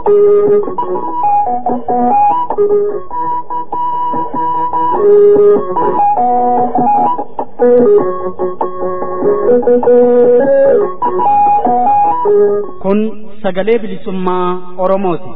Kun sagalee bilisummaa Oromooti.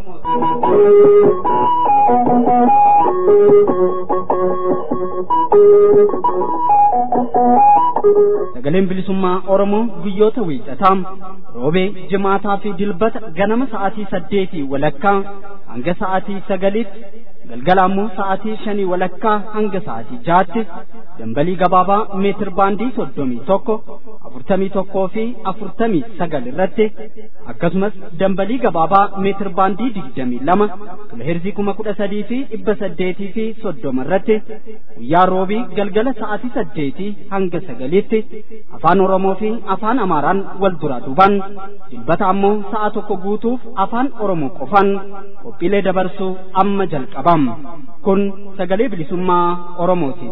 Sagaleen bilisummaa Oromoo guyyoota wiixataa roobee jimaataa fi dilbata ganama sa'aatii saddeetii walakkaa hanga sa'aatii sagaliitti galgala ammoo sa'aatii shanii walakkaa hanga sa'aatii jaatti dambalii gabaabaa meetir baandii soddomii tokko afurtamii tokkoo fi afurtamii sagal irratti akkasumas dambalii gabaabaa meetir baandii digdamii lama kiloheerzii kuma kudha sadii fi dhibba saddeetii fi soddoma irratti guyyaa roobii galgala sa'aatii saddeetii hanga sagaliitti afaan oromoo fi afaan amaaraan wal duraa duuban dilbata ammoo sa'a tokko guutuuf afaan oromoo qofan qophiilee dabarsuu amma jalqabam kun sagalee bilisummaa oromooti.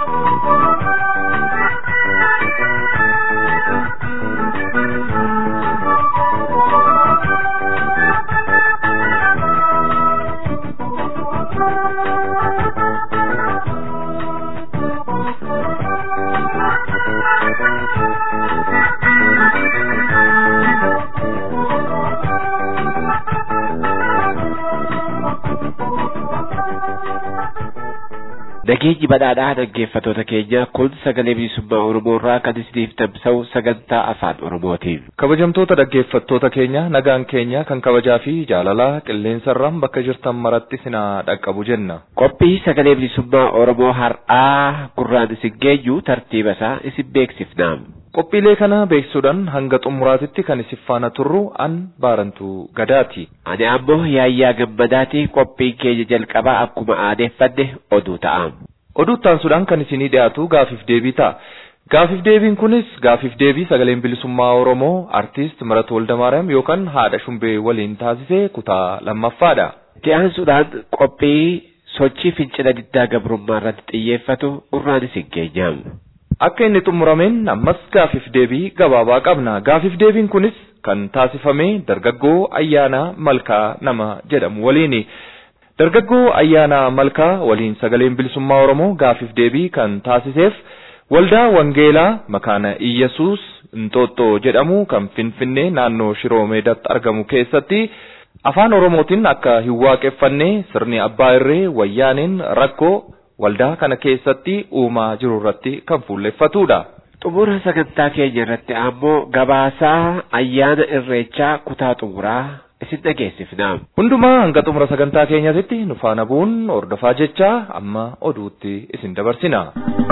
Nageenyi badhaadhaa dhaggeeffatoota keenya kun sagalee bilisummaa Oromoo irraa kan isiniif tamsa'u sagantaa afaan Oromootiin. Kabajamtoota dhaggeeffattoota keenya nagaan keenya kan kabajaa fi jaalalaa qilleensarraan bakka jirtan maratti sinaa dhaqqabu jenna. Qophii sagalee bilisummaa Oromoo har'aa gurraan isin geenyu tartiiba isaa isin beeksifna. Qophiilee kana beeksisuudhaan hanga xumuraatitti kan isin faana turru an baarantu gadaati. Ani ammoo yaayyaa gammadaati qophiin keenya jalqabaa akkuma aadeeffanne oduu ta'a. Oduu taansuudhaan kan isinii dhiyaatu gaafiif deebii ta'a. Gaafiif deebiin kunis gaafiif deebii sagaleen bilisummaa Oromoo artiist Marat Woldamaariyaam yookaan haadha Shumbee waliin taasisee kutaa lammaffaadha. Itti aansuudhaan qophii sochii fincila diddaa gabrummaa irratti xiyyeeffatu gurraan isin geenya. Akka inni xumurameen ammas gaafiif deebii gabaabaa qabna. Gaafiif deebiin kunis kan taasifame dargaggoo ayyaana malkaa nama jedhamu waliini. Dargaggoo ayyaana malkaa waliin sagaleen bilisummaa Oromoo gaafiif deebii kan taasiseef waldaa Wangeelaa makaana Iyyesuus Inxooxxoo jedhamu kan Finfinnee naannoo Shiroo Meedaatti argamu keessatti afaan Oromootiin akka hin waaqeffanne sirni abbaa irree wayyaaneen rakkoo waldaa kana keessatti uumaa jiru irratti kan fuulleffatudha. Xumura sagantaa keenya irratti ammoo gabaasaa ayyaana irreechaa kutaa xumuraa isin dhageessifna. Hundumaa hanga xumura sagantaa keenyatti nu faana bu'uun hordofaa jecha amma oduutti isin dabarsina.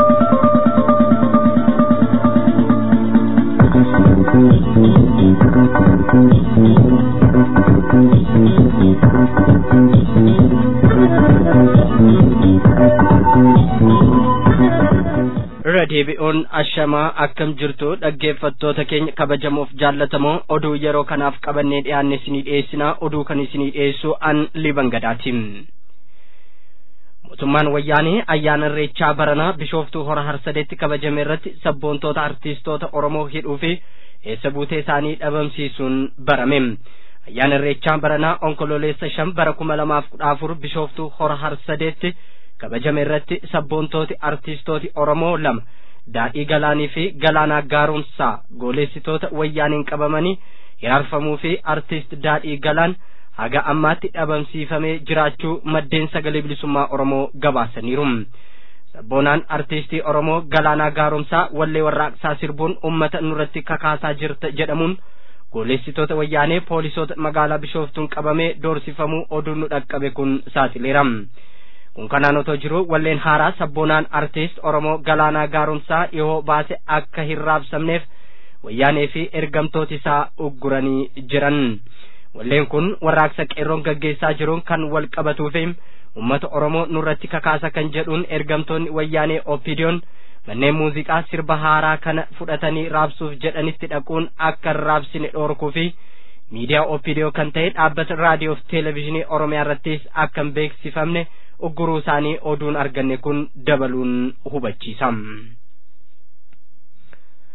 irra deebi'uun ashamaa akkam jirtu dhaggeeffattoota keenya kabajamoof jaallatamoo oduu yeroo kanaaf qabannee dhiyaanne isinii dhiyeessinaa oduu kan isinii dhiyeessu an liban gadaati mootummaan wayyaanee ayyaana irreechaa baranaa bishooftuu hora harsadeetti kabajame irratti sabboontoota artiistoota oromoo hidhuu fi eessa buutee isaanii dhabamsiisuun barame ayyaana irreechaa baranaa onkololeessa shan bara kuma lamaaf kudha afur bishooftuu hora harsadeetti kabajame irratti sabboontooti artiistooti Oromoo lama daadhii galaanii fi galaanaa gaarumsaa gooleessitoota wayyaaniin qabamanii hiraarfamuu fi artiist daadhii galaan haga ammaatti dhabamsiifamee jiraachuu maddeen sagalee bilisummaa Oromoo gabaasaniiru. Sabboonaan artiistii Oromoo galaanaa gaarumsaa wallee warraaqsaa sirbuun ummata nurratti kakaasaa jirta jedhamuun gooleessitoota wayyaanee poolisoota magaalaa bishooftuun qabamee doorsifamuu oduun nu dhaqqabe kun saaxileera. kun kanaan otoo jiru walleen haaraa sabboonaan artiist oromoo galaanaa gaarumsaa dhihoo baase akka hin raabsamneef wayyaanee fi ergamtooti isaa ugguranii jiran walleen kun warraaqsa qeerroon gaggeessaa jiruun kan wal qabatuu fi ummata oromoo nurratti kakaasa kan jedhuun ergamtoonni wayyaanee opidiyoon manneen muuziqaa sirba haaraa kana fudhatanii raabsuuf jedhanitti dhaquun akka hin raabsine dhoorkuu fi miidiyaa opidiyoo kan ta'e dhaabbata raadiyoo fi televezyiinii oromiyaa irrattis akka hin beeksifamne ugguruu isaanii oduun arganne kun dabaluun hubachiisa.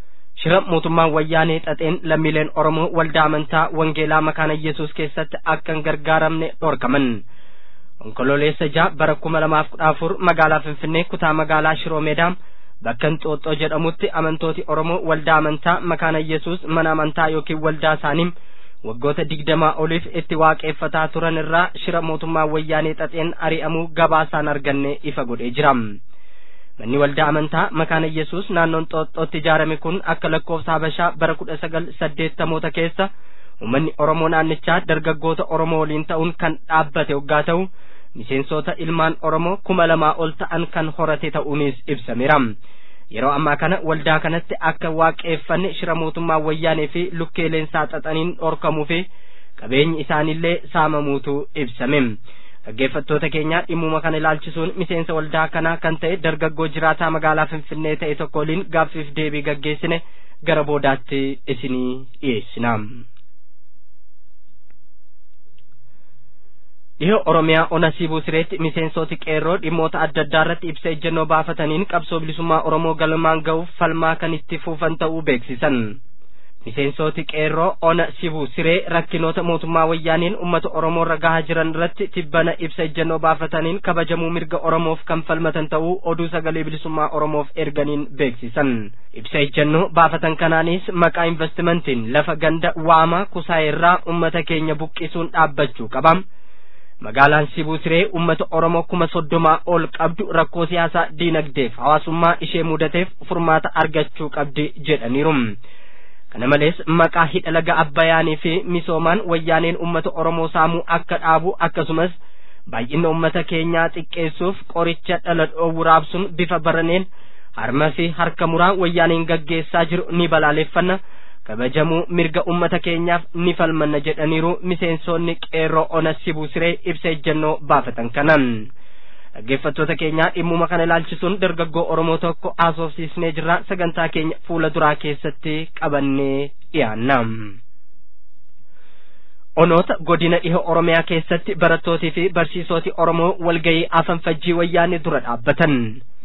shira mootummaan wayyaanee xaxeen lammiileen oromoo waldaa amantaa wangeelaa makaana yesus keessatti akka hin gargaaramne dhorkaman onkololeessa jaha bara kuma lamaaf kudha afur magaalaa finfinnee kutaa magaalaa shiroo meedaa bakka hinxooxxoo jedhamutti amantooti oromoo waldaa amantaa makaana yesus mana amantaa yookiin waldaa isaanii waggoota digdamaa oliif itti waaqeffataa turan irraa shira mootummaa wayyaanee xaxeen ari'amuu gabaasaan arganne ifa godhee jira manni waldaa amantaa makaana yesus naannoon xooxxootti ijaarame kun akka lakkoofsa habashaa bara kudha sagal saddeettamoota keessa uummanni oromoo naannichaa dargaggoota oromoo waliin ta'uun kan dhaabbate waggaa ta'u miseensota ilmaan oromoo kuma lamaa ol ta'an kan horate ta'uunis ibsameera yeroo ammaa kana waldaa kanatti akka waaqeffanne shira mootummaa wayyaanee fi lukkeeleensaa xaxaniin dhorkamuu fi qabeenyi isaanillee saamamuutu ibsame dhaggeeffattoota keenya dhimmuma kana ilaalchisuun miseensa waldaa kanaa kan ta'e dargaggoo jiraataa magaalaa finfinnee ta'e tokko waliin gaaffiif deebii gaggeessine gara boodaatti isinii dhiyeessina. dhihoo oromiyaa ona siibuu sireetti miseensoti qeerroo dhimmoota adda addaa irratti ibsa ejjennoo baafataniin qabsoo bilisummaa oromoo galmaan ga'uuf falmaa kan itti fufan ta'uu beeksisan miseensoti qeerroo ona sibuu siree rakkinoota mootummaa wayyaaniin ummata oromoo irra gahaa jiran irratti tibbana ibsa ejjennoo baafataniin kabajamuu mirga oromoof kan falmatan ta'uu oduu sagalee bilisummaa oromoof erganiin beeksisan ibsa ejjennoo baafatan kanaanis maqaa investimentiin lafa ganda waamaa kusaayirraa ummata keenya buqqisuun dhaabbachuu qaba magaalaan sibuu siree ummata oromoo kuma soddomaa ol qabdu rakkoo siyaasaa diinagdeef hawaasummaa ishee mudateef furmaata argachuu qabdi jedhaniiru kana malees maqaa hidha laga abbayaanii fi misoomaan wayyaaneen ummata oromoo saamuu akka dhaabu akkasumas baay'ina ummata keenyaa xiqqeessuuf qoricha dhala dhoowwu raabsuun bifa baraneen harma fi harka muraa wayyaaneen gaggeessaa jiru ni balaaleffanna kabajamuu mirga ummata keenyaaf ni falmanna jedhaniiru miseensonni qeerroo ona sibuu siree ibsa ejjennoo baafatan kanan dhaggeeffattoota keenyaa dhimmuma kana ilaalchisuun dargaggoo oromoo tokko haasofsiisnee jirra sagantaa keenya fuula duraa keessatti qabannee dhiyaanna onoota godina dhiha oromiyaa keessatti barattootii fi barsiisoti oromoo walgayii afanfajjii wayyaanee dura dhaabbatan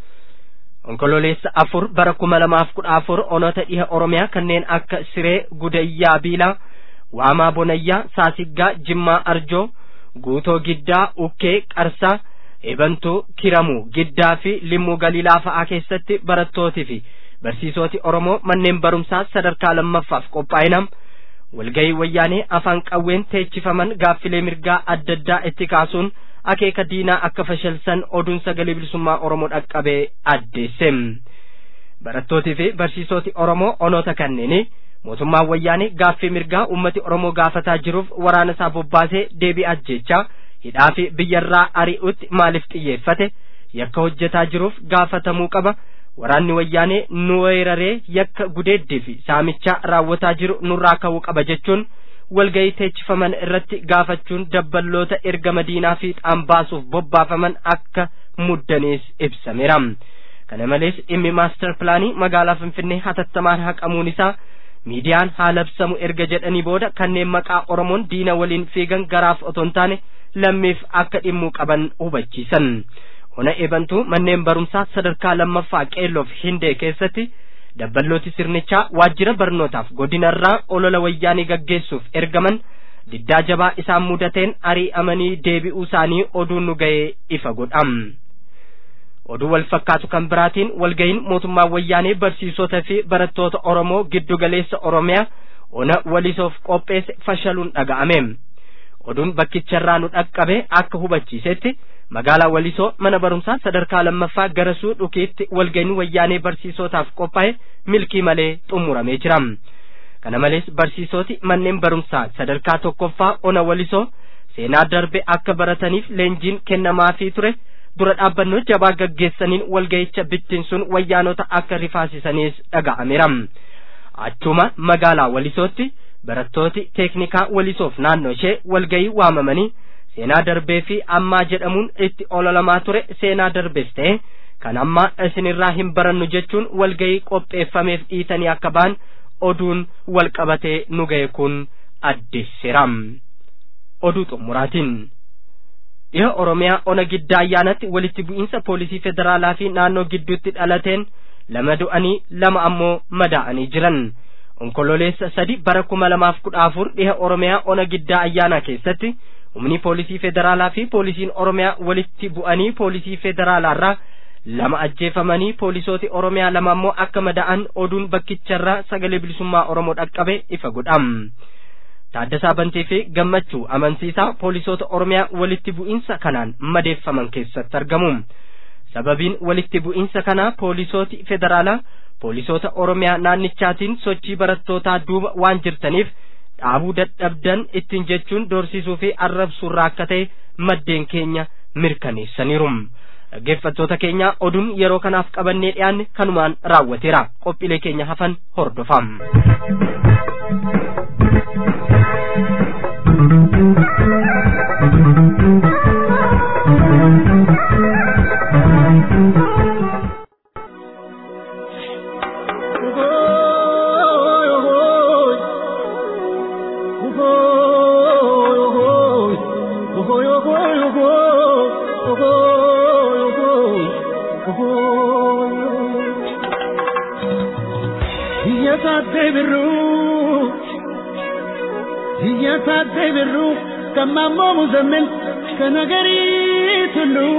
onkololeessa afur bara kuma lamaaf kudha afur onoota dhiha oromiyaa kanneen akka siree gudayyaa biilaa waamaa bonayyaa saasiggaa jimmaa arjoo guutoo giddaa ukkee qarsaa ebantuu kiramuu giddaa fi limmuu galiilaa fa'aa keessatti barattootii fi barsiisoti oromoo manneen barumsaa sadarkaa lammaffaaf qophaa'inam walgayii wayyaanee afaan qawween teechifaman gaaffilee mirgaa adda addaa itti kaasuun akeeka diinaa akka fashalsan oduun sagalee bilisummaa oromoo dhaqqabee addeesse barattootii fi barsiisoti oromoo onoota kanneeni mootummaan wayyaanee gaaffii mirgaa ummati oromoo gaafataa jiruuf waraana isaa bobbaasee deebii ajjechaa hidhaa fi biyyarraa ari'utti maaliif xiyyeeffate yakka hojjetaa jiruuf gaafatamuu qaba waraanni wayyaanee nu weeraree yakka gudeeddii fi saamichaa raawwataa jiru nurraa ka'uu qaba jechuun walgayii teechifaman irratti gaafachuun dabballoota erga madiinaa fi baasuuf bobbaafaman akka muddanees ibsameera kana malees dhimmi maastar pilaanii magaalaa finfinnee hatattamaan haqamuun isaa miidiyaan haa labsamu erga jedhanii booda kanneen maqaa oromoon diina waliin fiigan garaaf otoo hin taane lammiif akka dhimmuu qaban hubachiisan ona eebantuu manneen barumsaa sadarkaa lammaffaa qeelloof hindee keessatti dabballooti sirnichaa waajjira barnootaaf godinarraa olola wayyaanii gaggeessuuf ergaman diddaa jabaa isaan mudateen ari'amanii deebi'uu isaanii oduun nu ga'ee ifa godham oduu wal fakkaatu kan biraatiin walga'iin mootummaa wayyaanee barsiisota fi barattoota oromoo giddu galeessa oromiyaa ona walisoof qopheesse fashaluun dhaga'ame oduun bakkicharraa nu dhaqqabe akka hubachiisetti magaalaa walisoo mana barumsaa sadarkaa lammaffaa garasuu dhukiitti walga'iin wayyaanee barsiisotaaf qophaa'e milkii malee xumuramee jira kana malees barsiisoti manneen barumsaa sadarkaa tokkoffaa ona walisoo seenaa darbe akka barataniif leenjiin kennamaafii ture dura dhaabbannoo jabaa gaggeessaniin walga'icha bittinsuun wayyaanota akka rifaasisaniis dhaga'ameera achuma magaalaa walisootti barattooti teeknikaa walisoof naannoo ishee walga'ii waamamanii seenaa darbee fi ammaa jedhamuun itti ololamaa ture seenaa darbees ta'e kan ammaa isinirraa hin barannu jechuun walga'ii qopheeffameef dhiitanii akka ba'an oduun wal qabatee nu ga'e kun addeesseera oduu xumuraatiin dhiha oromiyaa ona giddaa ayyaanatti walitti bu'iinsa poolisii federaalaa fi naannoo gidduutti dhalateen lama du'anii lama ammoo madaa'anii jiran onkololeessa sadi bara kuma lamaaf kudha afur dhiha oromiyaa ona giddaa ayyaanaa keessatti humni poolisii federaalaa fi poolisiin oromiyaa walitti bu'anii poolisii federaalaarraa lama ajjeefamanii poolisooti oromiyaa lama ammoo akka mada'an oduun bakkicharraa sagalee bilisummaa oromoo dhaqqabe ifa godham taaddasaa bantii fi gammachuu amansiisaa poolisoota oromiyaa walitti bu'iinsa kanaan madeeffaman keessatti argamu sababiin walitti bu'iinsa kanaa poolisooti federaalaa poolisoota oromiyaa naannichaatiin sochii barattootaa duuba waan jirtaniif dhaabuu dadhabdan ittiin jechuun doorsisuu fi arrabsuurraa akka ta'e maddeen keenya mirkaneessaniiru dhaggeeffattoota keenya oduun yeroo kanaaf qabannee dhiyaanne kanumaan raawwateera qophiilee keenya hafan hordofaa. birru kamammoo muzammin kana garii tullu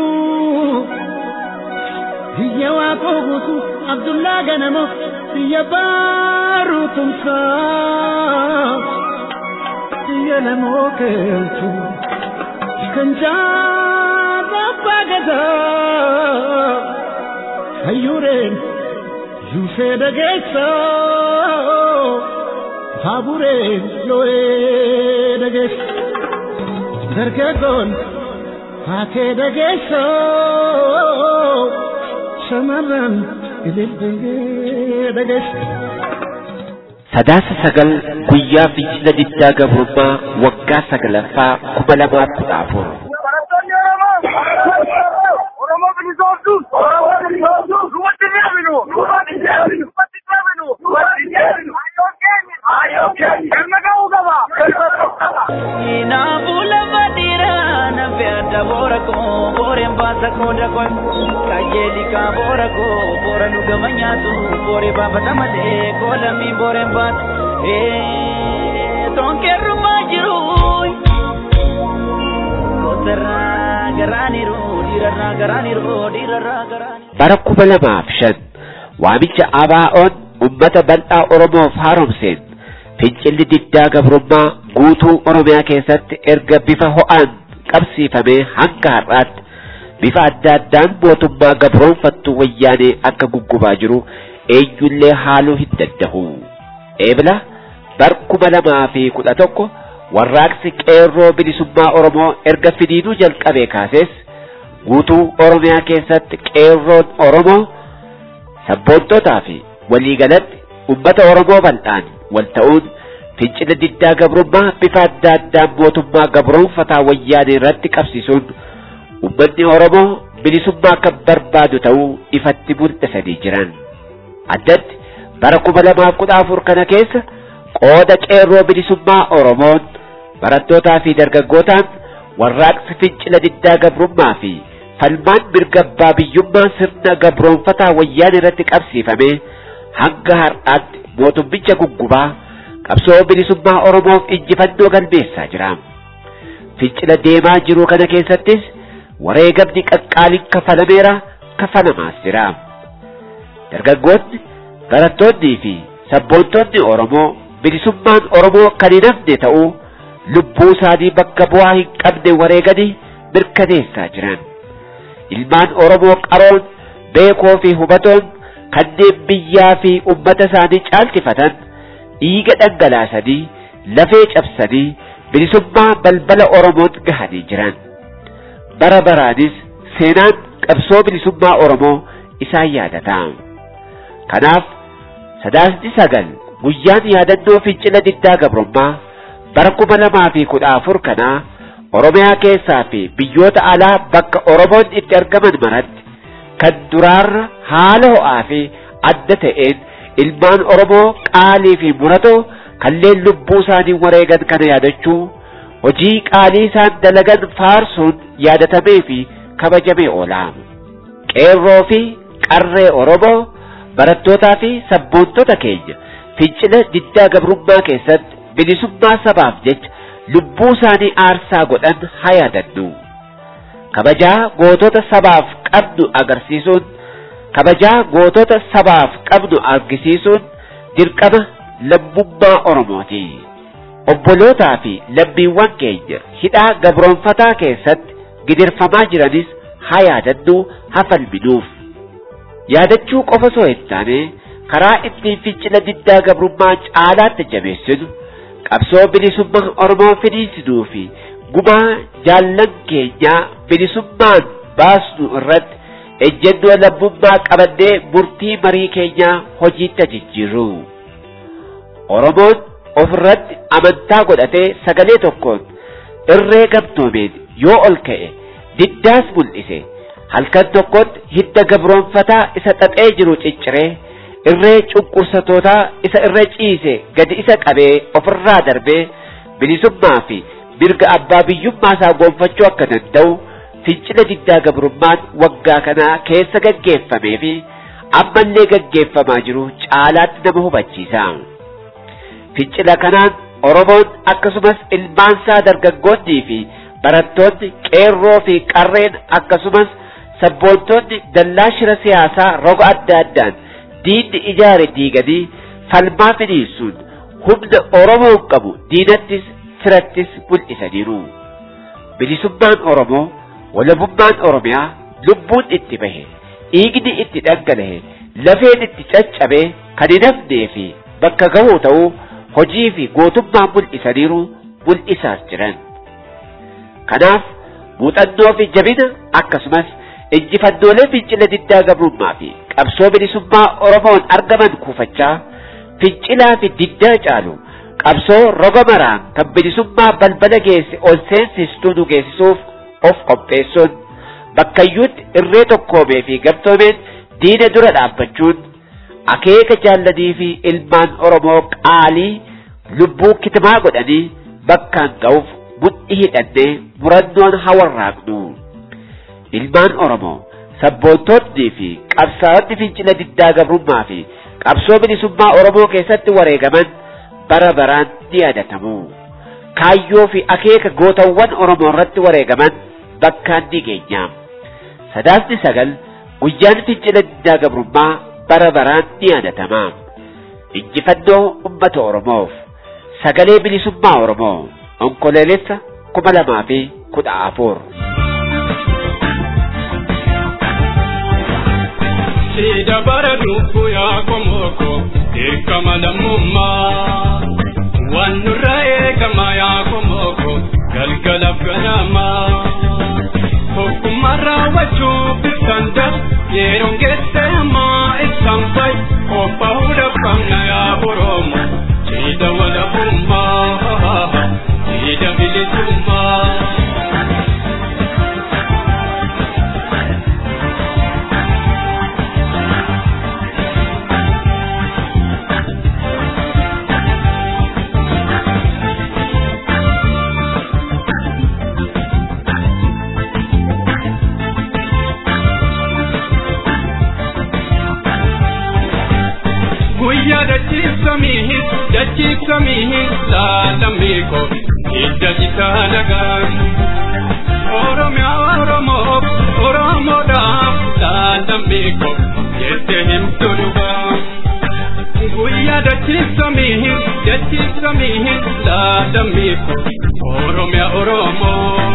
biyya waaqoo guutu abdullaa ganamo biyya baaruu tumsaa biyya lamoo keeltu kan jaarabbaa gadaa hayyuureen yuusee dhageessaa Habureen loo'ee dhageessa dargaggoon haatee dhageessa shamarran ililbee dhageessa. Sadaasa sagal guyyaa fincila diddaa gabrummaa waggaa sagalaffaa kuma lamaaf kudha afur. Barattoonni Oromoo! Oromoo bilisoomtu! Oromoo bilisoomtu! Duubatti ni aminu! Duubatti ni aminu! Duubatti ni aminu! Duubatti ni aminu! Hayyoon keenya! Hayyoon keenya! Galma ga'uu qaba! Galma ga'uu qaba! Kinaafuu lafa dhiiraa nafe adda boora koo booreen baasa koo dakoe kajeeli kaa boora koo boora dhugama nyaatu booree baafata malee koo lammiin booreen baatu tonkeerrumaa jiru kotarraa garaaniru dhiirarraa garaaniru dhiirarraa garaaniru. Bara kuma lamaaf shan waamicha ABO'n uummata bal'aa Oromoof haaromseen fincilli diddaa gabrummaa guutuu Oromiyaa keessatti erga bifa ho'aan qabsiifamee hanga har'aatti bifa adda addaan mootummaa gabroonfattuu wayyaanee akka guggubaa jiru eenyullee haaluu hin danda'u. Eebila bar kuma lamaa fi kudha tokko warraaqsi qeerroo bilisummaa Oromoo erga finiinuu jalqabee kaasees guutuu Oromiyaa keessatti qeerroon Oromoo sabboontotaa fi waliigalatti ummata Oromoo bal'aan wal ta'uun fincila diddaa gabrummaa bifa adda addaan mootummaa gabroonfataa wayyaanee irratti qabsiisuun ummanni Oromoo bilisummaa kan barbaadu ta'uu ifatti mul'isanii jiran. Addatti bara kuma lamaaf kudha afur kana keessa qooda qeerroo bilisummaa Oromoon barattootaa fi dargaggootaan warraaqsi fincila diddaa gabrummaa fi falmaan mirga abbaa biyyummaa sirna gabroonfataa wayyaanee irratti qabsiifame hanga har'aatti mootummicha guggubaa qabsoo bilisummaa Oromoof injifannoo galmeessaa jira. Fincila deemaa jiru kana keessattis wareegamni qaqqaaliin kafalameera kafalamaas jira. Dargaggoonni, barattoonnii fi sabboontonni Oromoo bilisummaan Oromoo kan hin hafne ta'uu lubbuu isaanii bakka bu'aa hin qabne wareeganii mirkaneessaa jiran. Ilmaan Oromoo qaroon beekoo fi hubatoon kanneen biyyaa fi ummata isaanii caalchifatan dhiiga dhangalaasanii lafee cabsanii bilisummaa balbala Oromoon gahanii jiran. Bara baraanis seenaan qabsoo bilisummaa Oromoo isaan yaadata. Kanaaf sadaasni sagal guyyaan yaadannoo fincila diddaa gabrummaa bara kuma lamaa fi kudha afur kanaa Oromiyaa keessaa fi biyyoota alaa bakka Oromoon itti argaman maratti kan duraarra haala ho'aa fi adda ta'een ilmaan Oromoo qaalii fi muratoo kanneen lubbuu isaanii wareegan kana yaadachuu hojii qaalii isaan dalagan faarsuun yaadatamee fi kabajamee oola. Qeerroo fi qarree Oromoo barattootaa fi sabboontota keenya fincila diddaa gabrummaa keessatti bilisummaa sabaaf jecha lubbuu isaanii aarsaa godhan haa yaadannu. Kabajaa gootota sabaaf qabnu agarsiisuun kabajaa gootota sabaaf qabnu argisiisuun dirqama lammummaa Oromooti. Obbolootaa fi lammiiwwan keenya hidhaa gabroonfataa keessatti gidirfamaa jiranis haa yaadannu haa falminuuf. Yaadachuu qofa osoo hin taane karaa ittiin fincila diddaa gabrummaa caalaatti jabeessinu qabsoo bilisummaa Oromoo finiinsinuu fi gumaa jaallan keenyaa bilisummaan baasnu irratti ejjennoo lammummaa qabannee murtii marii keenyaa hojiitti jijjiirru. Oromoon ofirratti amantaa godhatee sagalee tokkoon irree gamtoomeen yoo ol ka'e diddaas mul'ise halkan tokkotti hidda gabroonfataa isa xaxee jiru cicciree irree cunqursatootaa isa irra ciise gadi isa qabee ofirraa darbee bilisummaa fi mirga abbaa biyyummaa isaa gonfachuu akka danda'u fincila diddaa gabrummaan waggaa kanaa keessa gaggeeffamee fi ammallee gaggeeffamaa jiru caalaatti nama hubachiisa. Fincila kanaan Oromoon akkasumas ilmaansaa dargaggoonnii fi barattoonni qeerroo fi qarreen akkasumas sabboontonni dallaa shira siyaasaa roga adda addaan diinni ijaare diiganii falmaa finiinsuun humna Oromoon qabu diinattis firattis mul'isaniiru. Bilisummaan Oromoo walabummaan Oromiyaa lubbuun itti bahe dhiigni itti dhangalahe lafeen itti caccabe kan hin hafnee fi bakka gahuu ta'uu hojii fi gootummaa mul'isaniiru mul'isaas jiran. Kanaaf muuxannoo fi jabina akkasumas injifannoolee fincila diddaa gabrummaa fi qabsoo bilisummaa Oromoon argaman kuufachaa fincilaa fi diddaa caalu qabsoo roga maraan kan bilisummaa balbala geesse ol seensistuu nu geessisuuf of qopheessuun bakkayyuutti irree tokkoomee fi gamtoomeen diina dura dhaabbachuun akeeka jaallanii fi ilmaan Oromoo qaalii lubbuu kitimaa godhanii bakkaan ga'uuf mudhii hidhannee murannoon hawarraaqnu. Ilmaan Oromoo sabboontoonnii fi qabsaa'onni fincila diddaa gabrummaa fi qabsoo bilisummaa Oromoo keessatti wareegaman bara baraan ni yaadatamu. Kaayyoo fi akeeka gootawwan Oromoo irratti wareegaman bakkaan ni geenya. Sadaasni sagal guyyaan fincila diddaa gabrummaa bara baraan ni yaadatama. Injifannoo uummata Oromoof sagalee bilisummaa Oromoo onkoloolessa kuma lamaa fi kudha afur. Sida bara dubbu yaa komoko dirqama lammummaa waan nurra eegama yaa komoko galgalaaf ganamaa tokkummaa raawwachuu bittan dar yeroon geesse ammaa ibsaan fay qophaa'uudhaaf qabna yaa Oromoo sida walabummaa sida bilisummaa. guyyaa dachiifsamiihin dachiifsamiihin laalammiiko hidda isaa nagaan oromiyaa oromoof oromoodhaaf laalammiiko jette himtu dhugaa guyyaa dachiifsamiihin dachiifsamiihin laalammiiko oromiyaa oromoo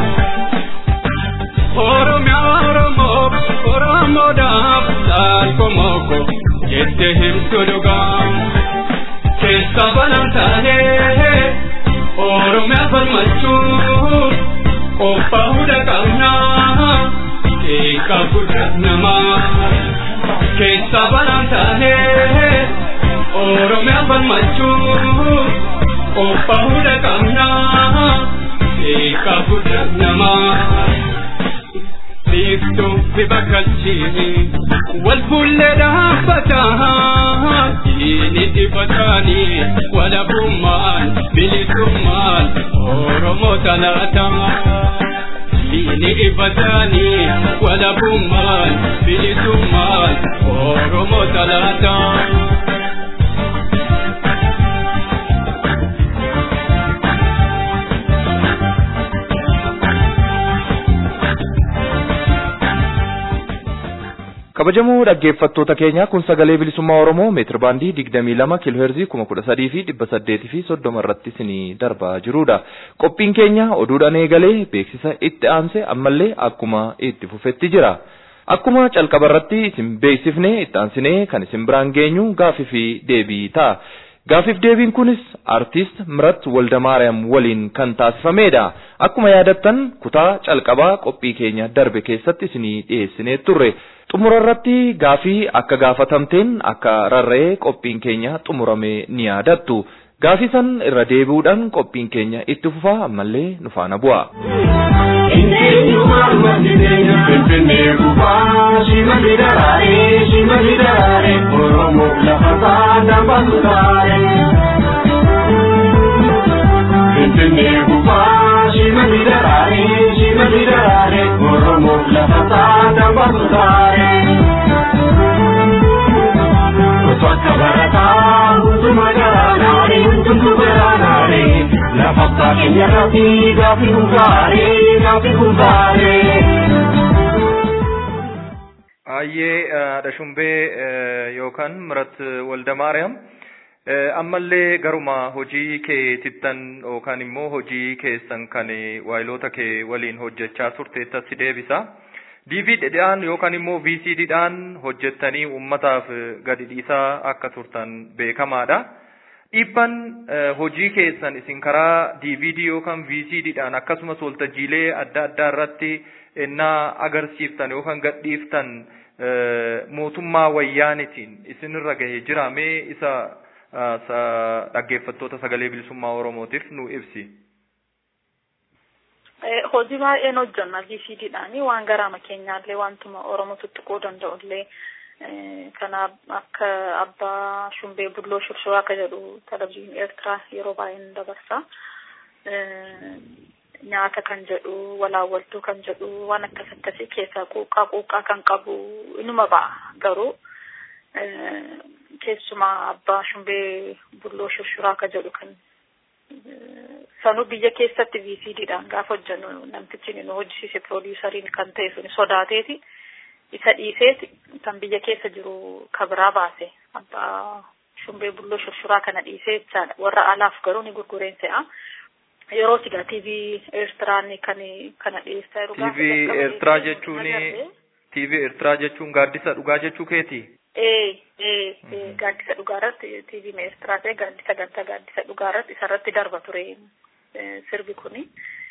oromiyaa oromoof oromoodhaaf laalkomoko jette himtu dhugaa keessa banaan taanee oromiyaa falmachuu qophaa'uudha qabnaa eegaa guddaa namaa keessa banaan taanee oromiyaa falmachuu qophaa'uudha qabnaa eegaa guddaa namaa. biiftuu fi bakkalchiini wal fuullee dhaabbataa diini dibataanii walabummaan bilisummaan oromoo talaata diini ifatanii walabummaan bilisummaan Oromoo talaataa. kabajamoo dhaggeeffattoota keenya kun sagalee bilisummaa oromoo meetir baandii digdamii lama kiilooheerzii kuma kudha sadii fi dhibba saddeetii fi soddoma irratti isinii darbaa jirudha qophiin keenya oduudhaan eegalee beeksisa itti aanse ammallee akkuma itti fufetti jira akkuma calqaba irratti isin beeksifne itti aansinee kan isin biraan geenyu gaafii fi deebii ta'a. Gaafiif deebiin kunis artiist Mirat Waldamaariyaam waliin kan taasifamedha. Akkuma yaadattan kutaa calqabaa qophii keenya darbe keessatti isinii dhiyeessinee turre. Xumura irratti gaafii akka gaafatamteen akka rarra'ee qophiin keenya xumuramee ni yaadattu. Gaafii san irra deebi'uudhaan qophiin keenya itti fufaa ammallee nu faana bu'a. Lafa keenya irratti gaafi hundaaree gaafi hundaaree. Ayyee dhashumbee yookaan Mirat Waldamaariyaam ammallee garuma hojii kee tittan yookaan immoo hojii keessan kan waayiloota kee waliin hojjechaa turteetta si deebisa. DVDdhaan yookaan immoo VCDdhaan hojjettanii uummataaf gadi dhiisaa akka turtan beekamaadha. Dhiibban hojii keessan isin karaa DVD yookaan VCDdhaan akkasumas waltajjiilee adda addaa irratti innaa agarsiiftan yookaan gadhiiftan mootummaa wayyaanitiin isinirra gahee jira mee isa dhaggeeffattoota sagalee bilisummaa oromootiif nu ibsi. Hojii baay'een hojjenna VCDdhaan waan garaama keenyaallee wantuma oromoo tuttuquu danda'ullee kana akka abbaa shumbee bulloo shurshurraa akka jedhu televizyiinii eertiraa yeroo baay'een dabarsa. nyaata kan jedhu walaawwaltuu kan jedhu waan akkas akkasii keessaa quuqqaa quuqqaa kan qabu inuma ba'a garuu keessumaa abbaa shumbee bulloo shurshuraa akka jedhu kan sanuu biyya keessatti VCDdhaan gaafa hojjennu namtichi nu hojjisiise piroodiisariin kan ta'e suni sodaateeti isa dhiiseeti kan biyya keessa jiru kabiraa baase abbaa shumbee bulloo shurshuraa kana dhiisee jechaadha warra alaaf garuu ni gurgureen se'a. yeroo sigaa TV Eertiraan kan kana dhiyeessaa jiru. TV Eertiraa jechuun TV Eertiraa jechuun gaaddisa dhugaa jechuu keeti? Ee ee gaaddisa dhugaa irratti TV Eertiraa ta'e gaaddisa ganta gaaddisa dhugaa irratti isarratti darba ture sirbi kuni.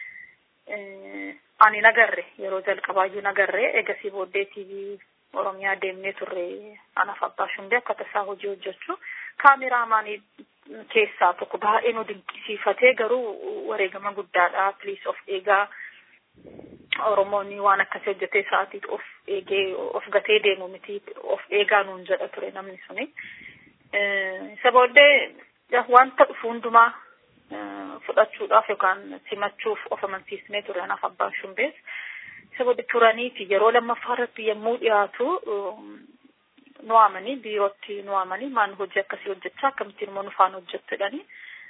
Ani nagarre yeroo jalqabaayyuu nagarre egasii booddee TV Oromiyaa deemnee turre anaaf abbaa shumbee akka tasaa hojii hojjechuu kaameraamaanii keessaa tokko baay'ee nu dinqisiifatee garuu wareegama guddaadha piliis of eegaa oromoonni waan akkasii hojjetee sa'aatiit of eegee of gatee deemu miti of eegaa nuun jedha ture namni suni isa booddee wanta dhufu hundumaa fudhachuudhaaf yookaan simachuuf of amansiisnee ture anaaf abbaan shumbees isa booddee turaniiti yeroo lammaffaa irratti yommuu dhiyaatu nu waamanii biirootti nu waamanii maan hojii akkasii hojjechaa akkamittiin immoo nu faana hojjettu jedhanii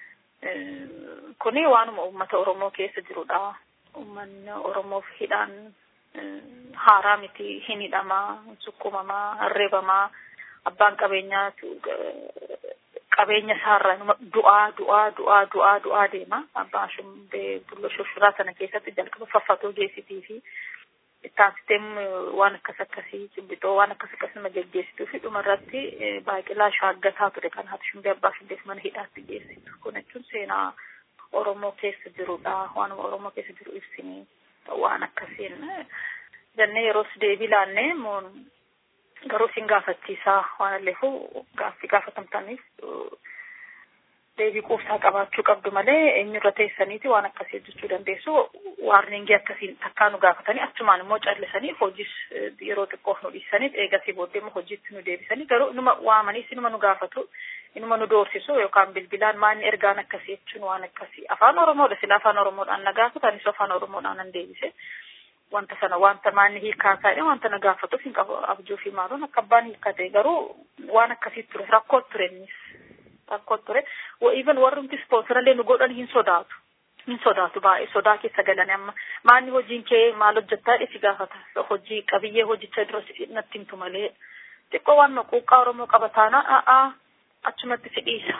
kuni waanuma uummata oromoo keessa jirudha uummanni oromoof hidhaan haaraa miti hin hidhamaa sukkumamaa harreebamaa abbaan qabeenyaa qabeenya isaarra du'aa du'aa du'aa du'aa du'aa deema abbaan shumbee bulloo shushuraa sana keessatti jalqaba faffatoo geessitii fi taasisteen waan akkas akkasii cibbixoo waan akkas akkas nama geggeessituu fi dhuma irratti baaqilaa shaaggataa ture kan haati shumbee abbaa shumbeef mana hidhaatti geessitu kun jechuun seenaa oromoo keessa jirudha waanuma oromoo keessa jiru ibsinii waan akkasiin jennee yeroos deebii laannee garuu isin gaafachiisaa waan alleefu gaaffii gaafatamtaniif deebii quubsaa qabaachuu qabdu malee eenyurra teessaniiti waan akkasii hojjechuu dandeessu waarningii akkasiin takkaa nu gaafatanii achumaan immoo callisanii hojiis yeroo xiqqoof nu dhiisaniif eegasii booddee immoo hojiitti nu deebisanii garuu inuma waamanii inuma nu gaafatu inuma nu doorsisu yookaan bilbilaan maanni ergaan akkasii jechuun waan akkasii afaan oromoodha sila afaan oromoodhaan na gaafatu anis afaan oromoodhaan nan deebise wanta sana wanta maanni hiikaa ta'e wanta na gaafatuuf hin qabu abjuu fi maaluun akka abbaan hiikkate garuu waan akkasii ture rakkoo ture innis rakkoo ture even warrumti ispoonsarallee nu godhan hin sodaatu hin sodaatu baay'ee sodaa keessa galanii amma maanni hojiin kee maal hojjettaa dhisi gaafata hojii qabiyyee hojicha dura natti himtu malee xiqqoo waan quuqqaa oromoo qaba taana a'aa achumatti si dhiisa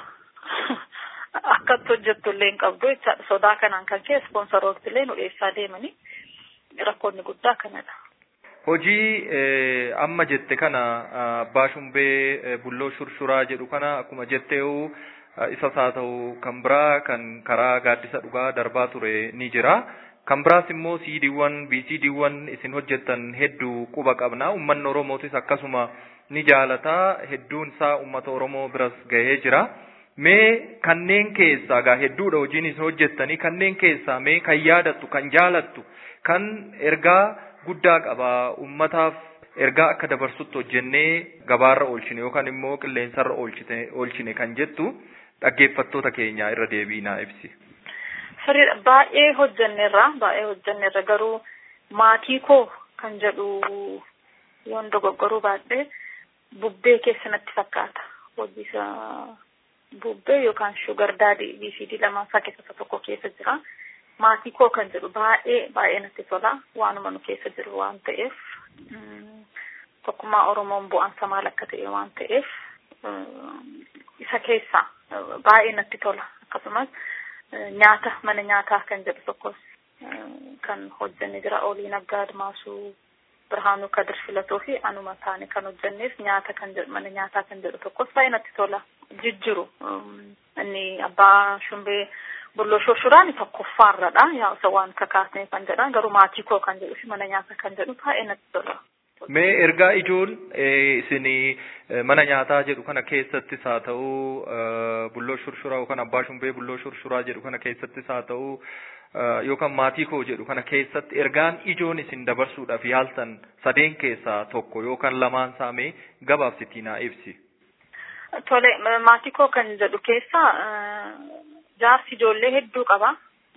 akkatti hojjettu illee hin qabdu jechaadha sodaa kanaan kan kee ispoonsarooti illee nu dhiyeessaa deemanii rakkoonni guddaa kanadha. Hojii amma jette kana abbaa shumbee bulloo shurshuraa jedhu kana akkuma jetteewu isas haa ta'u kan biraa kan karaa gaaddisa dhugaa darbaa ture ni jira. Kan biraas immoo siidiiwwan biisiidiiwwan isin hojjettan hedduu quba qabna. Uummanni Oromootis akkasuma ni jaalata. Hedduun isaa uummata Oromoo biras gahee jira. Mee kanneen keessaa gaa hedduudha hojiin isin hojjettanii kanneen keessaa mee kan yaadattu kan jaalattu kan ergaa guddaa qaba uummataaf ergaa akka dabarsutti hojjennee gabaarra oolchine yookaan immoo qilleensarra oolchine kan jettu dhaggeeffattoota keenya irra deebiinaa ibsi. Sirriidha baay'ee hojjenneerra baay'ee hojjenneerra garuu maatii koo kan jedhu yoon dogoggoruu baadhee bubbee keessa natti fakkaata hojiisa bubbee yookaan shugar daadii BCD lamaan isaa keessa tokko keessa jira. Maatii koo kan jedhu baay'ee baay'ee natti tola waanuma nu keessa jiru waan ta'eef tokkummaa Oromoon bu'aansa maal akka ta'e waan ta'eef isa keessa baay'ee natti tola akkasumas nyaata mana nyaataa kan jedhu tokkos kan hojjenne jira olii naggaa admaasuu birhaanuu kadir filatoo fi anuma taane kan hojjenneef nyaata kan jedhu mana nyaataa kan jedhu tokkos baay'ee natti tola jijjiru inni abbaa shumbee bulloo shurshuraan tokkoffaarradha yaa isa waan kakaasne kan jedhan garuu maatii koo kan jedhu fi mana nyaataa kan jedhu baay'ee natti tola. Mee ergaa ijoon isin mana nyaataa jedhu kana keessattis haa ta'u bulloo shurshuraa yookaan abbaa shumbee bulloo shurshuraa jedhu kana keessattis haa ta'u yookaan maatii koo jedhu kana keessatti ergaan ijoon isin dabarsuudhaaf yaaltan sadeen keessaa tokko yookaan lamaan saamee gabaabsitii naa ibsi. Tole maatii koo kan jedhu keessa jaarsi ijoollee hedduu qaba.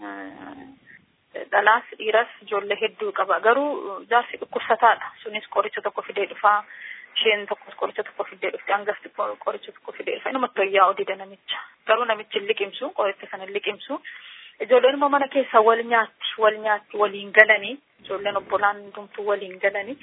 dhalaas dhiiras ijoollee hedduu qaba garuu jaarsi dhukkubsataadha sunis qoricha tokko fidee dhufaa isheen tokkos qoricha tokko fidee dhufte hangafti qoricha tokko fidee dhufa inumatti wayyaa odida namicha garuu namichi hin liqimsu qoricha sana hin liqimsu ijoolleen immoo mana keessa wal nyaatti wal nyaatti waliin galanii ijoolleen obbolaan hundumtuu waliin galanii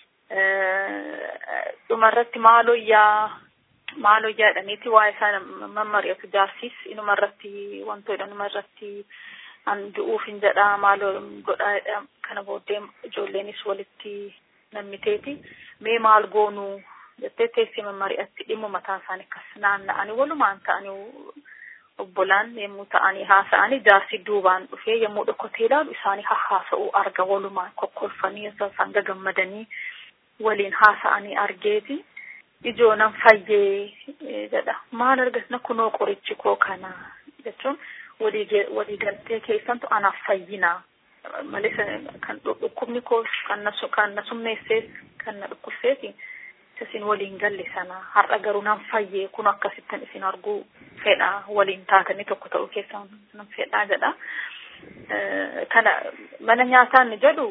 dhumarratti maalooyyaa maalooyyaa jedhaniiti waa'ee isaa mammari'atu jaarsis inumarratti wantoota inumarratti an du'uuf hin jedhaa maaloo godhaa kana booddee ijoolleenis walitti nammiteeti mee maal goonuu jettee teessee mammari'atti dhimma mataa isaanii akkas naanna'anii walumaan ta'anii obbolaan yommuu ta'anii haasa'anii jaarsi duubaan dhufee yommuu dhokkotee ilaalu isaanii haasa'uu arga walumaan kokkolfanii isaan gagammadanii waliin haasa'anii argeeti ijoo nan fayyee jedha maal argatna kunoo qorichi koo kana jechuun walii galtee keessantu anaaf fayyinaa malee kan dhukkubni koo kan na summeessees kan na dhukkubseeti isin waliin galle sana har'a garuu nan fayyee kun akkasittan isin arguu fedha waliin taatanii tokko ta'uu keessan nan fedhaa jedha. Kana mana nyaataa inni jedhu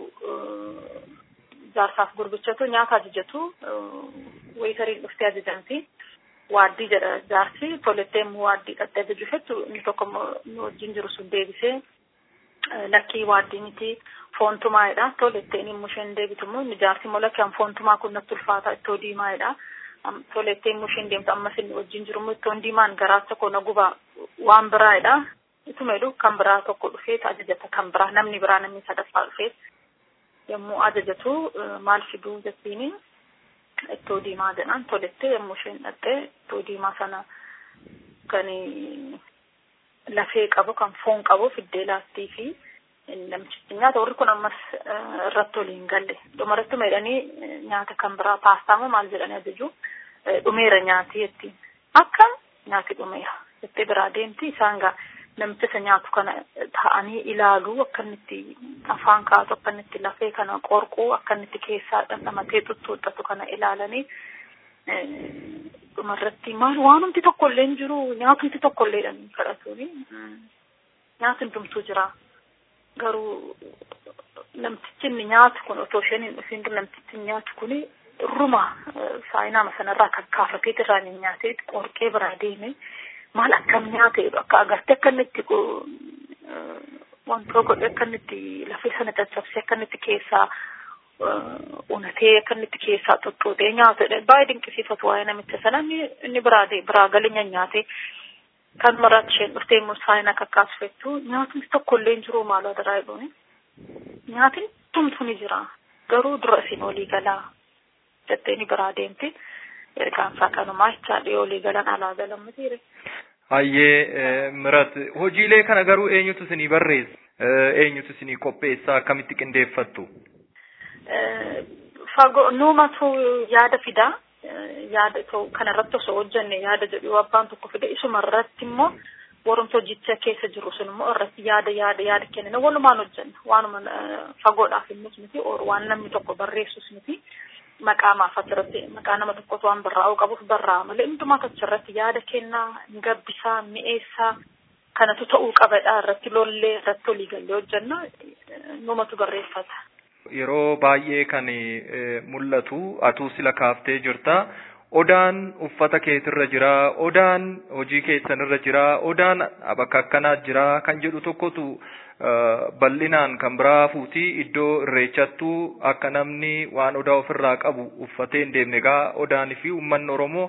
jaarsaaf gurbichatu nyaata ajajatu weetariin dhuftee ajajamti. waaddii jedha jaarsi tolettee immoo waaddii dhattee ajaju jettu inni tokko nu wajjin jiru sun deebisee lakkii waaddii miti foontumaadha tolettee inni immoo isheen deebitu immoo inni jaarsi immoo lakkii foontumaa kun natti ulfaata ittoo diimaadha tolettee immoo isheen deemtu ammas inni wajjin jiru immoo ittoon diimaan garaacha koo na guba waan biraadha ituma jedhu kan biraa tokko dhufee ajajata kan biraa namni biraa namni sadaffaa dhufee yommuu ajajatu maal fiduu jettiini ittoo diimaa jedhan tolettee yommuu isheen dhattee ittoo diimaa sana kan lafee qabu kan foon qabu fiddee laattii fi namichichi nyaata warri kun ammas irratti waliin galle dhumarratti meedhanii nyaata kan biraa paastaa moo maal jedhanii ajaju dhumeera nyaati jettiin akka nyaati dhumeera jettee biraa deemti isaan gaa namicha isa nyaatu kana ta'anii ilaaluu akka inni itti afaan kaatu akka inni itti lafee kana qorquu akka inni itti keessaa dhandhamatee tuttuuxatu kana ilaalanii dhumarratti maal waanumti tokkollee hin jiru nyaatumti tokkollee jedhanii kadhatuuni nyaati hundumtuu jira garuu namtichi inni nyaatu kun otoo isheen hin dhufiin dura namtichi nyaatu kun ruma saayinaama sanarraa kan kaafatee irraa hin nyaatee qorqee biraa deeme maal akkam nyaate akka agartee akka inni itti wantoo godhe akka inni itti lafee sana caccabsee akka inni itti keessaa unatee akka inni itti keessaa xoxxootee nyaatudha baay'ee dinqisiifatu waa'ee namicha sana inni biraa biraa galee nyaatee kan maraatti isheen dhuftee immoo saayina kakkaasfettu nyaatni tokkollee hin jiru maaloo adaraa jedhuuni nyaatni tumtu ni jira garuu dura isin olii galaa jettee ni biraa deemte ergaansaa kanumaa jechaadha olii galan alaa galan mitiire. Hayyee mirat hojiilee kana garuu eenyutu isinii barreessa eenyutu isinii qopheessa akkamitti qindeeffattu? Fagoo nuumatu yaada fidaa yaada kanarratti osoo hojjenne yaada jedhu abbaan tokko fide isuma irratti immoo warrumsa hojicha keessa jiru sun immoo irratti yaada yaada yaada kennina walumaan hojjenna waanuma fagoodhaaf innis miti waan namni tokko barreessus miti maqaa maaf achirratti maqaa nama tokkotu waan barraa'uu qabuuf barraa'a malee hundumaa achirratti yaada kennaa gabbisaa mi'eessaa kanatu ta'uu qabadha irratti lollee irratti olii gallee hojjenna numatu barreeffata. Yeroo baay'ee kan mul'atu atuu sila kaaftee jirta. Odaan uffata keetirra jira, odaan hojii keessanirra jira, odaan bakka akkanaa jira kan jedhu tokkotu bal'inaan kan biraa fuuti iddoo irreechattuu akka namni waan odaa ofirraa qabu uffatee hin deemne egaa odaanii fi uummanni Oromoo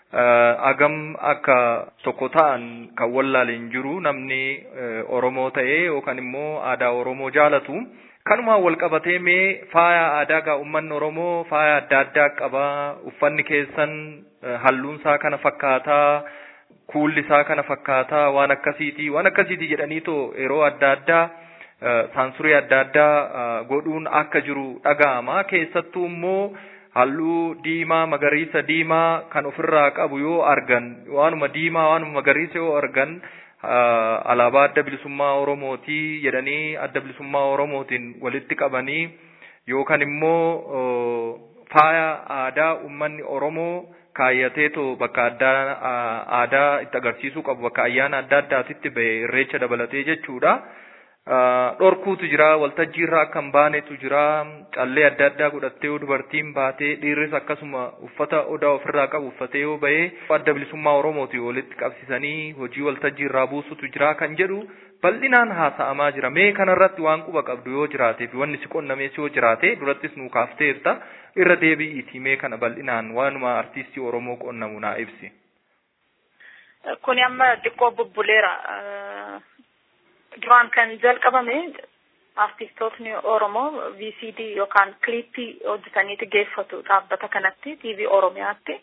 agam akka tokko ta'an kan wallaaleen jiru namni Oromoo ta'ee yookaan immoo aadaa Oromoo jaalatu. Kanumaan wal qabatee mee faaya aadaa gaa uummanni Oromoo faaya adda addaa qaba. Uffanni keessan halluun isaa kana fakkaataa, kuulli isaa kana fakkaataa, waan akkasiiti. Waan akkasiiti jedhaniitoo yeroo adda addaa saansurii adda addaa godhuun akka jiru dhaga'ama. Keessattuu immoo halluu diimaa, magariisa, diimaa kan ofirraa qabu yoo argan, waanuma diimaa, waanuma magariisa yoo argan alaabaa adda bilisummaa Oromootii jedhanii adda bilisummaa Oromootiin walitti qabanii yookaan immoo faaya aadaa uummanni Oromoo kaayyateetoo bakka addaa aadaa itti agarsiisuu qabu bakka ayyaana adda addaatitti bahe irreecha dabalatee jechuudha. dhorkuutu jira waltajjii irraa akka hin baanetu jira callee adda addaa godhattee yoo dubartiin baatee dhiirris akkasuma uffata odaa ofirraa qabu uffatee yoo bahee adda bilisummaa oromooti walitti qabsisanii hojii waltajjii irraa buusutu jira kan jedhu bal'inaan haasa'amaa jira mee kanarratti waan quba qabdu yoo jiraatee fi wanni si qonnamees yoo jiraate durattis nuu kaafteerta irra deebi'iiti mee kana bal'inaan waanuma artiistii oromoo qonnamu naa ibsi. Kuni amma xiqqoo bubbuleera. duraan kan jalqabame artistootni Oromoo VCD yookaan kiliippii hojjetaniiti geeffatu dhaabbata kanatti TV Oromiyaatti.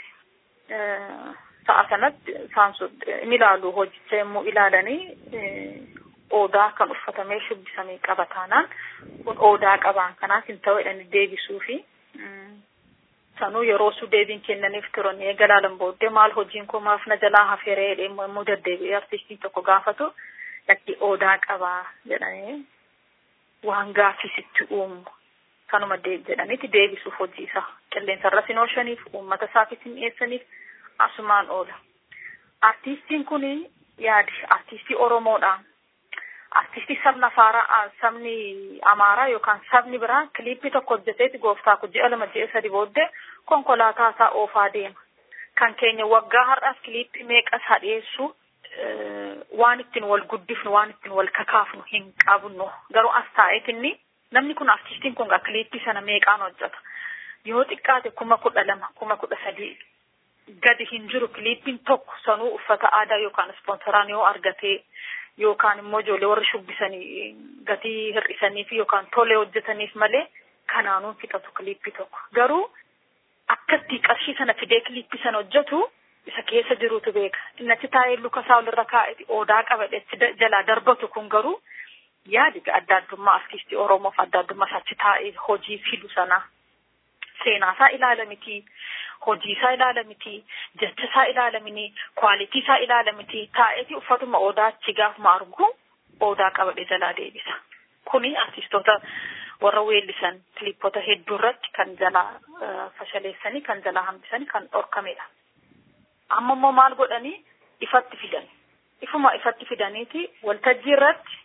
Sa'a sanatti isaan sun ni ilaalu hojicha yommuu ilaalanii odaa kan uffatamee shubbisamee qaba taanaan kun odaa qabaan kanaaf hin ta'u jedhanii deebisuu fi sanuu yeroo su deebiin kennaniif turan eega laalan booddee maal hojiin koo maaf na jalaa hafeeree jedhee immoo deddeebi'ee artistiin tokko gaafatu lakki odaa qabaa jedhanii waan gaaffisitti uumu kanuma jedhaniiti deebisuuf hojii isaa qilleensa irra sin oolchaniif uummata isaafis hin dhiyeessaniif asumaan oola. Artiistiin kun yaadi artiistii Oromoodha. Artiistii sabna Afaaraa sabni Amaaraa yookaan sabni biraa kiliippii tokko hojjeteeti gooftaa kun ji'a lama ji'a sadi booddee konkolaataa isaa oofaa deema. Kan keenya waggaa har'aas kiliippii meeqa isaa dhiyeessu waan ittiin wal guddifnu waan ittiin wal kakaafnu hin qabnu garuu as taa'eetinni namni kun artiistiin kun kiliippii sana meeqaan hojjeta yoo xiqqaate kuma kudha lama kuma kudha sadii gadi hin jiru kiliippiin tokko sanuu uffata aadaa yookaan ispoonsoraan yoo argatee yookaan immoo ijoollee warri shubbisanii gatii hir'isaniif yookaan tolee hojjetaniif malee kanaanuun fixatu kiliippii tokko garuu akkatti qarshii sana fidee kiliippii sana hojjetu isa keessa jirutu beeka. Innachi taa'ee luka isaa olirra kaa'e odaa qabadhe jalaa darbatu kun garuu yaadi adda addummaa artiistii Oromoof adda addummaa isaatti taa'ee hojii fidu sana seenaa isaa ilaala miti, hojii isaa ilaala miti, jecha isaa ilaala miti, kwaalitii isaa ilaala miti, taa'eeti uffatuma odaa achi gaafuma argu odaa qabadhe jalaa deebisa. Kuni artiistoota warra weellisan kiliippota hedduu irratti kan jalaa fashaleessanii, kan jalaa hambisanii, kan dhorkamedha. amma immoo maal godhanii ifatti fidan ifuma ifatti fidaniiti waltajjii irratti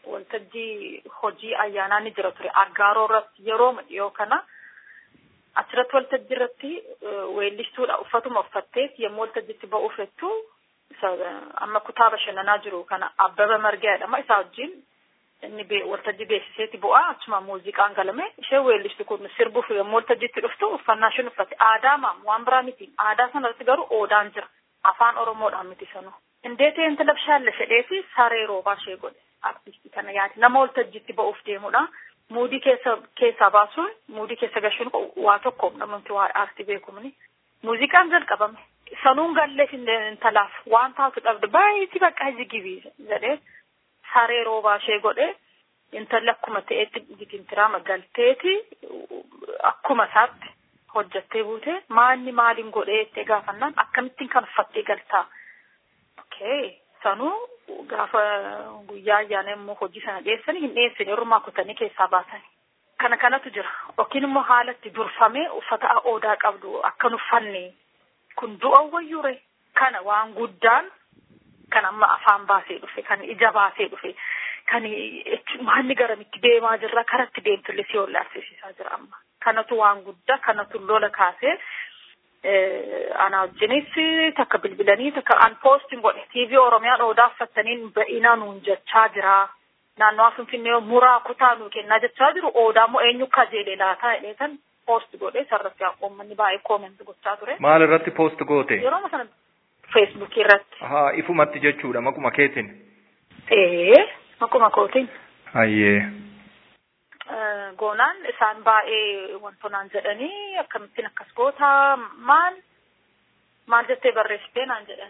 waltajjii hojii ayyaanaa ni jira ture aggaaroo irratti yeroo dhiyoo kana achirratti waltajjii irratti weellistuudha uffatuma uffattees yommuu waltajjiitti ba'uuf jettu amma kutaa bashannanaa jiru kana abbaba margaa jedhama isaa wajjin inni waltajjii beeksiseeti bu'aa achuma muuziqaan galame ishee weellistu kun sirbuuf yommuu waltajjiitti dhuftu uffannaa isheen uffatte aadaa maam waan biraa miti aadaa sanarratti garuu oodaan jira afaan oromoodhaan miti sanuu indeetee inta labshaalle fedheefi saree roobaa ishee godhe artistii kana yaati nama waltajjiitti ba'uuf deemudha muudii keessa keessaa baasuun muudii keessa gashuun waa tokko namatti waa aartii beekumni muuziqaan jalqabame sanuun galleef intalaaf waan taatu dhabde baay'eeti bakka jigibii jedhee saree roobaa ishee godhe intalli akkuma ta'etti gitintiraa galteeti akkuma isaatti hojjattee buute maanni maaliin godhee itti gaafannaan akkamittiin kan uffattee galtaa okay sanuu gaafa guyyaa ayyaana immoo hojii sana dhiyeessanii hin dhiyeessine ormaa kutanii keessaa baasanii kana kanatu jira yookiin immoo haalatti durfamee uffata aadaa qabdu akkan uffanne kun du'a wayyure kana waan guddaan kan amma afaan baasee dhufe kan ija baasee dhufe kan maanni garamitti deemaa jirra karatti deemtullee si hollaarsiisisaa jira amma kanatu waan guddaa kanatu lola kaasee ana wajjinis takka bilbilanii takka an poostiin godhe tv oromiyaan odaa uffataniin ba'inaa nuun jechaa jira naannoo finfinnee muraa kutaa nuu kennaa jechaa jiru odaa moo eenyu kajeelee laataa jedhee kan poost godhe sarratti uummanni baay'ee koomenti gochaa ture. Maal irratti poost goote? Yeroo sana feesbuukii irratti. Haa ifumatti jechuudha maquma keetiin. Ee maquma kootiin. Hayyee. Goonaan isaan baay'ee wantoonaan jedhanii akkamittiin akkas goota maal maal jettee barreessitee naan jedhan.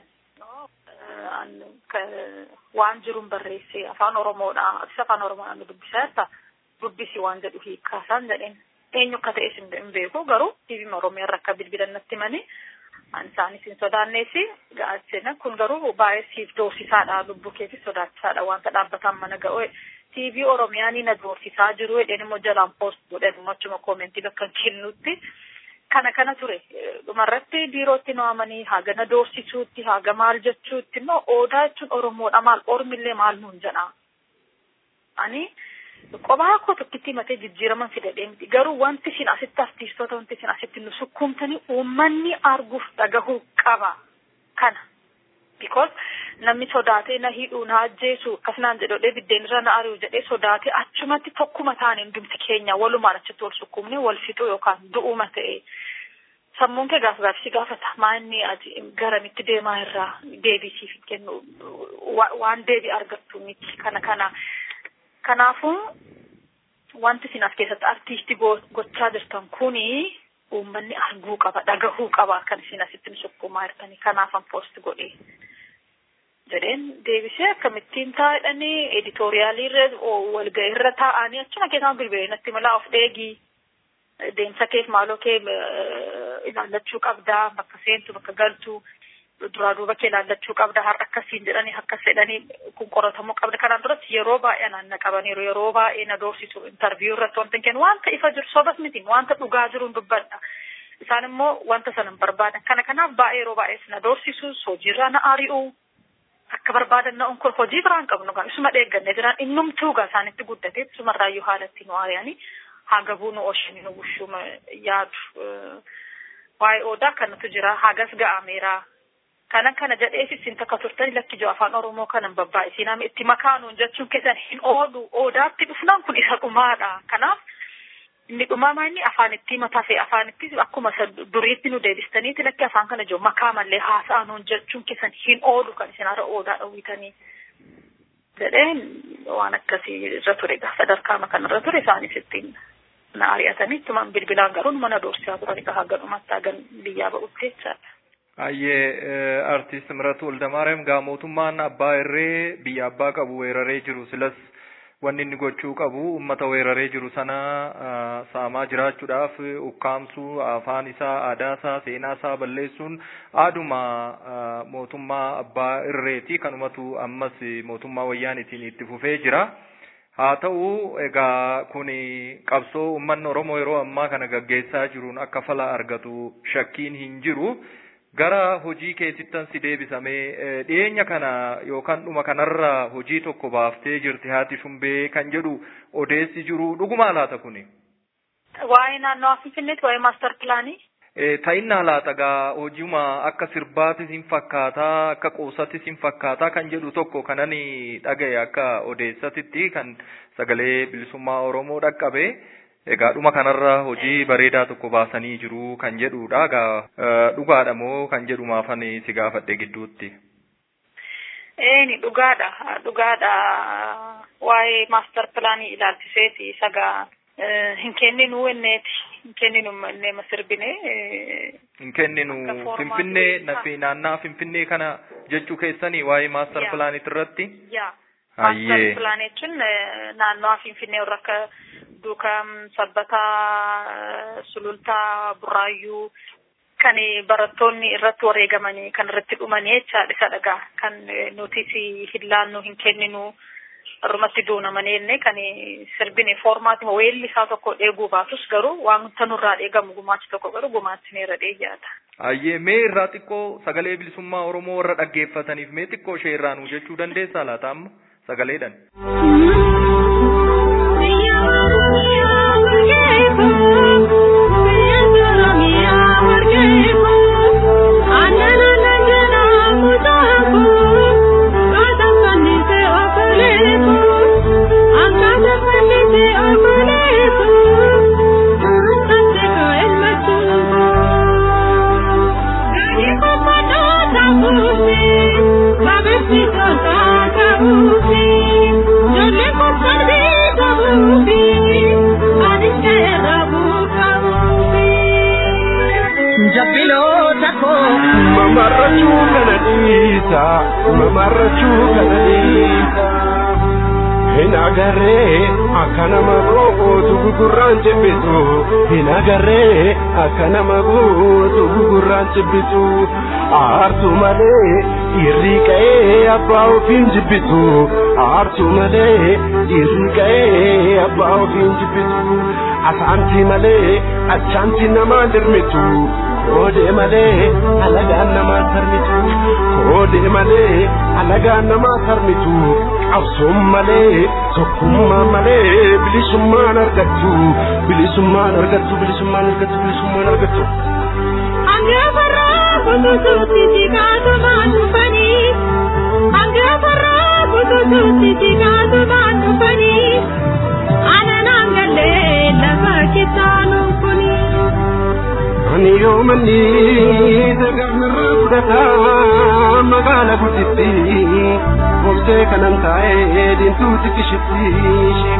Waan jiruun barreesse afaan Oromoodha. Atis afaan Oromoodhaan dubbisaa jirta. Dubbisi waan jedhu hiikkaasaan jedheen. Eenyu akka ta'es hin beeku garuu TV Oromiyaa irra akka bilbilan natti himanii an isaanis hin sodaanneesi gaachina kun garuu baay'ee siif doorsisaadha lubbuu keetis sodaachisaadha wanta dhaabbataan mana ga'u TV Oromiyaa ni na doorsisaa jiru jedheen immoo jalaan poost godhan immoo achuma koomentii bakka kennutti kana kana ture dhumarratti biirootti nu amanii haga na doorsisuutti haga maal jechuutti immoo odaa jechuun Oromoodha maal Oromillee maal nuun jedha ani qophaa koo tokkitti himatee jijjiiraman fidadhee miti garuu wanti isin asitti artiistoota wanti isin asitti nu sukkuumtanii uummanni arguuf dhagahuu qaba kana because namni sodaatee na hidhuu na ajjeesu akkasinaan jedhodhee biddeen irra na ari'u jedhee sodaatee achumatti tokkuma taane hundumti keenya walumaan achitti wal sukkuumne wal fixuu yookaan du'uuma ta'e sammuun kee gaaf gaafsi gaafata maanni ati garamitti deemaa irraa deebisiif kennu waan deebi argattu miti kana kana kanaafuu wanti isin as keessatti artiistii gochaa jirtan kuni uummanni arguu qaba dhagahuu qaba kan isin asitti nu sukkuumaa jirtanii kanaafan poost godhee jedheen deebisee akkamittiin taa'edhanii editooriyaalii irra walga'ii irra taa'anii achuma keessaan bilbilee natti malaa of dheegii deemsa keef maaloo kee ilaallachuu qabdaa bakka seentu bakka galtu duraa duuba kee ilaallachuu qabda har'a akkasiin jedhanii akkas jedhanii kun qoratamuu qabda kanaan duratti yeroo baay'ee naan na qabaniiru yeroo baay'ee na doorsisu intarviyuu irratti wanta kennu wanta ifa jiru sobas miti wanta dhugaa jiruun dubbadha isaan immoo wanta sana hin barbaadan kana kanaaf baay'ee yeroo baay'ee na doorsisu hojiirraa na ari'u akka barbaadan na'uun kun hojii biraan qabnu kan isuma dheegganne jiraan innumtuu gaa isaanitti guddate isumarraayyuu haalatti nu ari'anii hagabuu nu oshanii nu bushuma yaadu waa'ee odaa kanatu jira hagas ga'ameeraa kana kana jedheef isin takka turtani lakki jiru afaan oromoo kanan babbaa'isiin itti makaanuun jechuun keessan hin oolu odaatti dhufnaan kun isa dhumaadha kanaaf inni dhumaa inni afaan itti mataa fi afaan itti akkuma duriitti nu deebistaniiti lakki afaan kana jiru makaa mallee haasa'anuun jechuun keessan hin oolu kan isin har'a odaa dhowwitanii jedheen waan akkasii irra ture sadarkaa kanarra ture isaanis ittiin na ari'atanii ittumaan bilbilaan garuu mana doorsisaa turan egaa haga dhumatti hagan biyyaa ba'utti jechaadha. Ayyee artist Miratu Waldamaariyaam gaa mootummaan abbaa irree biyya abbaa qabu weeraree jiru silas wanni inni gochuu qabu ummata weeraree jiru sana saamaa jiraachuudhaaf ukkaamsuu afaan isaa aadaa isaa seenaa isaa balleessuun aaduma mootummaa abbaa irreeti kanumatu ammas mootummaa wayyaanitiin itti fufee jira. haa ta'u egaa kun qabsoo uummanni Oromoo yeroo ammaa kana gaggeessaa jiruun akka fala argatu shakkiin hin jiru. gara hojii keessittan si deebisamee dhiyeenya kana yookaan dhuma kanarra hojii tokko baaftee jirti haati shumbee kan jedhu odeessi jiru dhuguma laata kuni. Waa'ee naannoo Finfinneetti waa'ee maaster pilaanii. Ta'innaa laata gaa hojiuma akka sirbaatis hin fakkaataa akka qoosatis hin fakkaataa kan jedhu tokko kanan dhagaye akka odeessatitti kan sagalee bilisummaa Oromoo dhaqqabe. Egaa dhuma kanarra hojii bareedaa tokko baasanii jiru kan jedhudha. Egaa dhugaadha moo kan jedhu maafan si gaafadhe gidduutti. Eeni dhugaadha. Dhugaadha. Waa'ee maaster pilaanii ilaalchiseeti sagaa hin kenninu enneeti. Hin kenninu ennee masirbine. Hin kenninu Finfinnee nafi naannaa Finfinnee kana jechuu keessanii waa'ee maaster pilaaniit irratti. Yaa. Maaster pilaanii jechuun naannoo Finfinnee warra akka duukaa sabbataa sulultaa burraayyuu kan barattoonni irratti wareegamanii kan irratti dhumanii jechaadha isa dhagaa kan nutis hin laannu hin kenninu irrumatti duunamanii jenne kan sirbine foormaatima weelli isaa tokko dheeguu baatus garuu wanta nurraa dheegamu gumaachi tokko garuu gumaachineerra dheeyyaata. Ayyee mee irraa xiqqoo sagalee bilisummaa Oromoo warra dhaggeeffataniif mee xiqqoo ishee irraa nuu jechuu dandeessaa laata amma sagaleedhan. Jabbiloota koo mamarrachuu kana dhiisa mamarrachuu kana dhiisa hin agarree akka nama gootu gugurraan cibbitu hin agarree akka nama gootu gugurraan cibbitu aartu malee dhiirri qa'ee abbaa ofiin jibbitu aartu malee dhiirri qa'ee abbaa ofiin jibbitu asaanti malee achaanti namaa dirmitu koodee malee alagaan namaa sarmitu koodee malee alagaan namaa sarmitu qabsoon malee tokkummaa malee bilisummaan argattu bilisummaan argattu bilisummaan argattu bilisummaan argattu. Angaafarraa kututuutti jikaatumaa dhufanii Angaafarraa kututuutti jikaatumaa dhufanii Ananaan gallee lafa kitaanuun kunii. Ani yoo manni saganarraa fudhataa magaala gudditti Obsee kanan taa'ee diintuuti kishitti ishee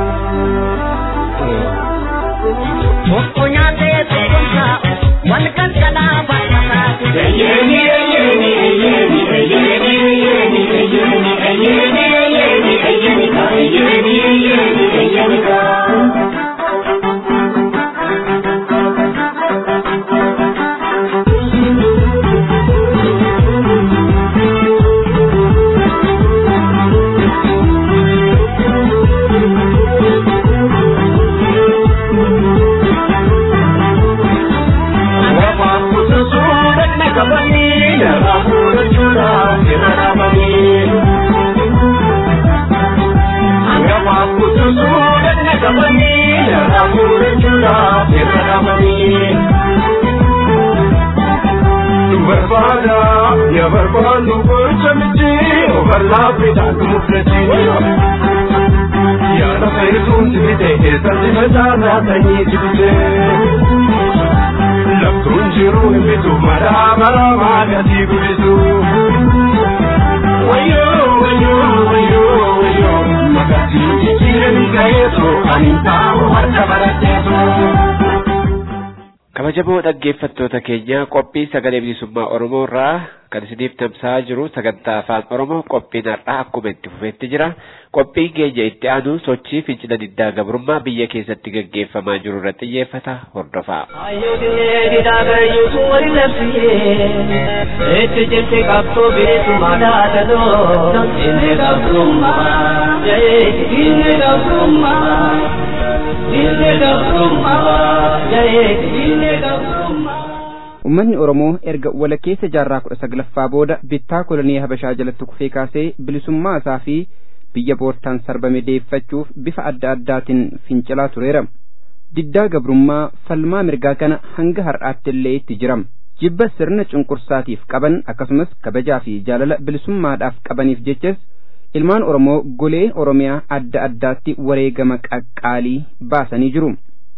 Tokko nyaatee beekumsa wal qalqalaa baay'ataati. Eyyeni eyyeni eyyeni eyyeni eyyeni eyyeni eyyeni eyyeni eyyeni ka eyyeni eyyeni eyyeni ka. barbaada ya barbaadu gocha miti overlaapidhaan muflatiin yaada fayyisuun dibite keessatti facaasaa sanyii dibite laftuun jiruu hin bitu maraa maraa maagasii gudisu wayyoo wayyoo wayyoo wayyoo magasii jijjiiranii ga'eetu ani taa'u harka baratteetu. kabajamoo dhaggeeffattoota keenya qophii sagalee bilisummaa oromoo irraa kan isiniif tamsa'aa jiru sagantaa afaan oromoo qophiin har'aa akkuma itti fufeetti jira qophiin keenya itti aanu sochii fincila diddaa gabrummaa biyya keessatti gaggeeffamaa jiru irratti xiyyeeffata hordofaa. Itti jirti qabsoo bilisummaa dhaatatoo inni gabrummaa inni gabrummaa. ummanni oromoo erga walakkeessa jaarraa kudha saglaffaa booda bittaa kolonii habashaa jalatti kufee kaasee bilisummaa isaa fi biyya boortaan sarbame deeffachuuf bifa adda addaatiin fincilaa tureera diddaa gabrummaa falmaa mirgaa kana hanga har'aatti illee itti jiram jibba sirna cunqursaatiif qaban akkasumas kabajaa fi jaalala bilisummaadhaaf qabaniif jechas ilmaan oromoo golee oromiyaa adda addaatti wareegama qaqqaalii baasanii jiru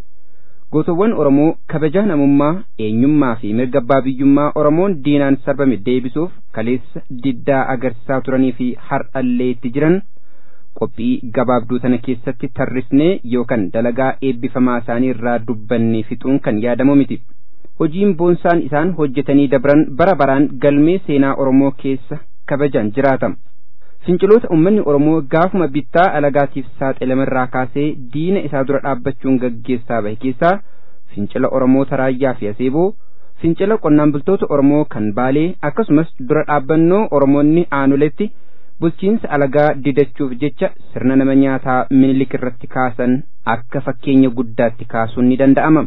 gootowwan oromoo kabajaa namummaa eenyummaa fi mirga abbaa biyyummaa oromoon diinaan sarbame deebisuuf kaleessa diddaa agarsiisaa turanii fi har'allee itti jiran qophii gabaabduu tana keessatti tarrisnee yookaan dalagaa eebbifamaa isaanii irraa dubbannee fixuun kan yaadamu miti hojiin boonsaan isaan hojjetanii dabran bara baraan galmee seenaa oromoo keessa kabajaan jiraatama finciloota ummanni oromoo gaafuma bittaa alagaatiif saaxilamerraa kaasee diina isaa dura dhaabbachuun gaggeessaa bahe keessaa fincila oromoota raayyaa fi aseeboo fincila qonnaan bultoota oromoo kan baalee akkasumas dura dhaabbannoo oromoonni aanuletti bulchiinsa alagaa didachuuf jecha sirna nama nyaataa minilik irratti kaasan akka fakkeenya guddaatti kaasuun ni danda'ama.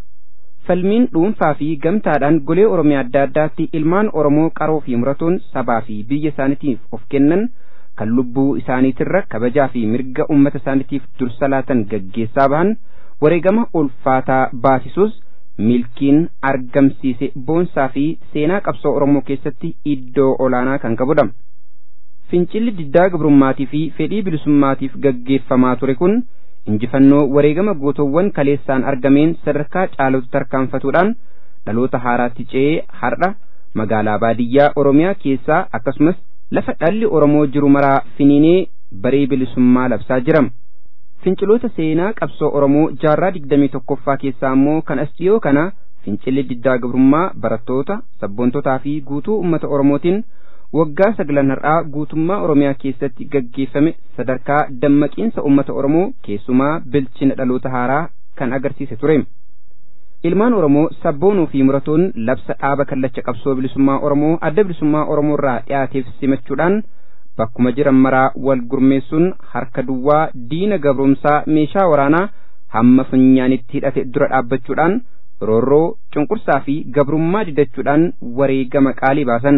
falmiin dhuunfaa fi gamtaadhaan golee oromiyaa adda addaatti ilmaan oromoo qaroo fi muratoon sabaa fi biyya isaaniitiif of kennan kan lubbuu isaaniitirra kabajaa fi mirga ummata isaaniitiif dursa laatan gaggeessaa bahan wareegama ulfaataa baasisuus milkiin argamsiise boonsaa fi seenaa qabsoo oromoo keessatti iddoo olaanaa kan qabudha. fincilli diddaa gabrummaatii fi fedhii bilisummaatiif gaggeeffamaa ture kun injifannoo wareegama gootowwan kaleessaan argameen sadarkaa caalatu tarkaanfatuudhaan dhaloota haaraatti ce'ee har'a magaalaa baadiyyaa oromiyaa keessaa akkasumas lafa dhalli oromoo jiru maraa finiinee baree bilisummaa labsaa jira finciloota seenaa qabsoo oromoo jaarraa digdamii tokkoffaa keessaa immoo kan as dhiyoo kana fincilli diddaa gabrummaa barattoota sabboontotaa fi guutuu ummata oromootiin waggaa saglan har'aa guutummaa oromiyaa keessatti gaggeeffame sadarkaa dammaqiinsa ummata oromoo keessumaa bilchina dhaloota haaraa kan agarsiise ture ilmaan oromoo sabboonuu fi muratoon labsa dhaaba kallacha qabsoo bilisummaa oromoo adda bilisummaa oromoo irraa dhiyaateef simachuudhaan bakkuma jiran maraa wal gurmeessuun harka duwwaa diina gabrumsaa meeshaa waraanaa hamma funyaanitti hidhate dura dhaabbachuudhaan roorroo cunqursaa fi gabrummaa didachuudhaan wareegama qaalii baasan.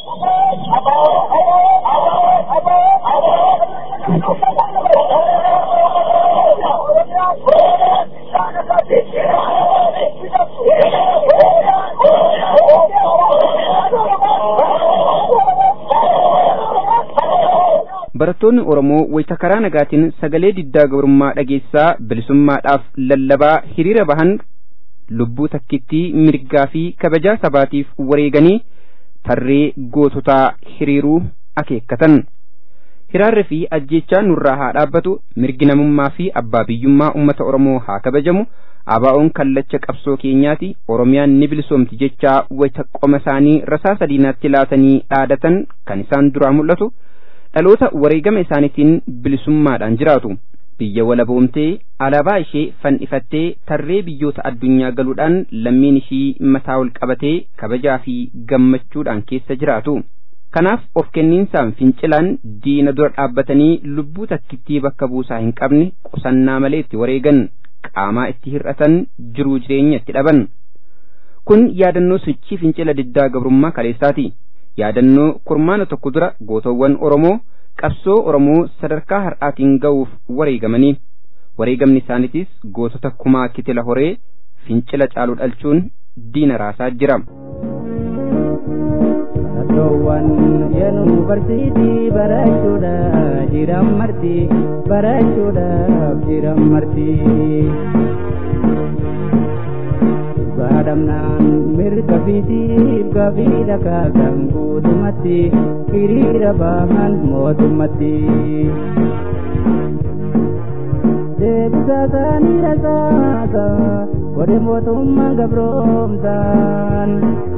barattoonni oromoo wayita karaa nagaatiin sagalee diddaa gabrummaa dhageessaa bilisummaadhaaf lallabaa hiriira bahan lubbuu takkittii mirgaa fi kabajaa sabaatiif wareeganii tarree goototaa hiriiruu akeekkatan hiraarri fi ajjechaa nurraa haa dhaabbatu mirgi namummaa fi abbaa biyyummaa ummata oromoo haa kabajamu abaa'oon kallacha qabsoo keenyaati oromiyaan ni bilisoomti jechaa wayita qoma isaanii rasaa sadiinaatti laatanii dhaadatan kan isaan duraa mul'atu dhaloota wareegama isaaniitiin bilisummaadhaan jiraatu biyya walaboomtee alaabaa ishee fannifattee tarree biyyoota addunyaa galuudhaan lammiin ishii mataa ol qabatee kabajaa fi gammachuudhaan keessa jiraatu kanaaf of kenniinsaan fincilaan diina dura dhaabbatanii lubbuu takkittii bakka buusaa hin qabne qusannaa malee itti wareegan qaamaa itti hir'atan jiruu jireenya itti dhaban kun yaadannoo sochii fincila diddaa gabrummaa kaleessaati yaadannoo kurmaana tokko dura gootowwan oromoo qabsoo oromoo sadarkaa har'aatiin ga'uuf wareegamanii wareegamni isaaniitis gootota kumaa kitila horee fincila caalu dhalchuun diina raasaa jira. Tokkoowwan yuunivarsiitii barachuudhaaf jiran marti barachuudhaaf jiran marti. Baadhamnaan mirga fiitiif gafiidha kaasan guutumatti hiriira bahan mootummatti. Deebisa isaanii rasaasa godhe mootummaan gabroomsaan.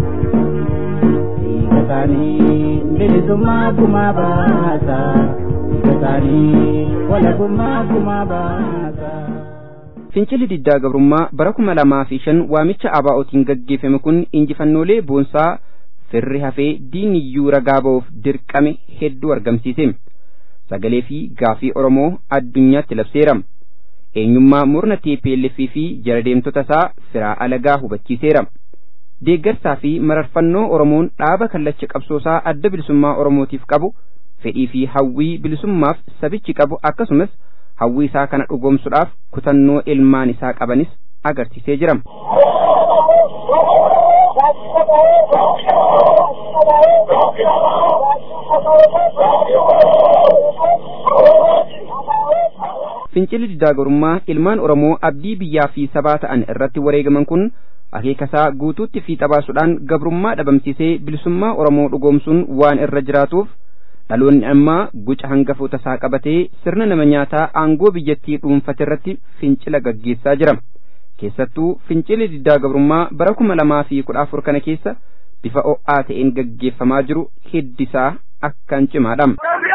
Dhiigasaanii bilisummaa kumaa baasa. Dhiigasaanii walabummaa kumaa baasa. Fincilli diddaa gabrummaa bara kuma lamaa fi shan waamicha abaa'ootiin gaggeeffame kun injifannoolee boonsaa firri hafee diiniyyuu ragaa ba'uuf dirqame hedduu argamsiise. Sagalee fi gaafii Oromoo addunyaatti labseera. Eenyummaa murna TPLF fi jara deemtota isaa firaa alagaa hubachiiseera. deeggarsaa fi mararfannoo oromoon dhaaba kallacha qabsoosaa adda bilisummaa oromootiif qabu fedhii fi hawwii bilisummaaf sabichi qabu akkasumas hawwii isaa kana dhugoomsuudhaaf kutannoo ilmaan isaa qabanis agarsiisee jira. Fincilli diddaa gabrummaa ilmaan Oromoo abdii biyyaa fi sabaa ta'an irratti wareegaman kun akeekasaa guutuutti fiixa baasuudhaan gabrummaa dhabamsiisee bilisummaa Oromoo dhugoomsuun waan irra jiraatuuf dhaloonni ammaa guca hangafoota isaa qabatee sirna nama nyaataa aangoo biyyattii dhuunfate irratti fincila gaggeessaa jira. Keessattuu fincilli diddaa gabrummaa bara kuma lamaa fi kudha afur kana keessa bifa o'aa ta'een gaggeeffamaa jiru hiddisaa akkaan cimaadha.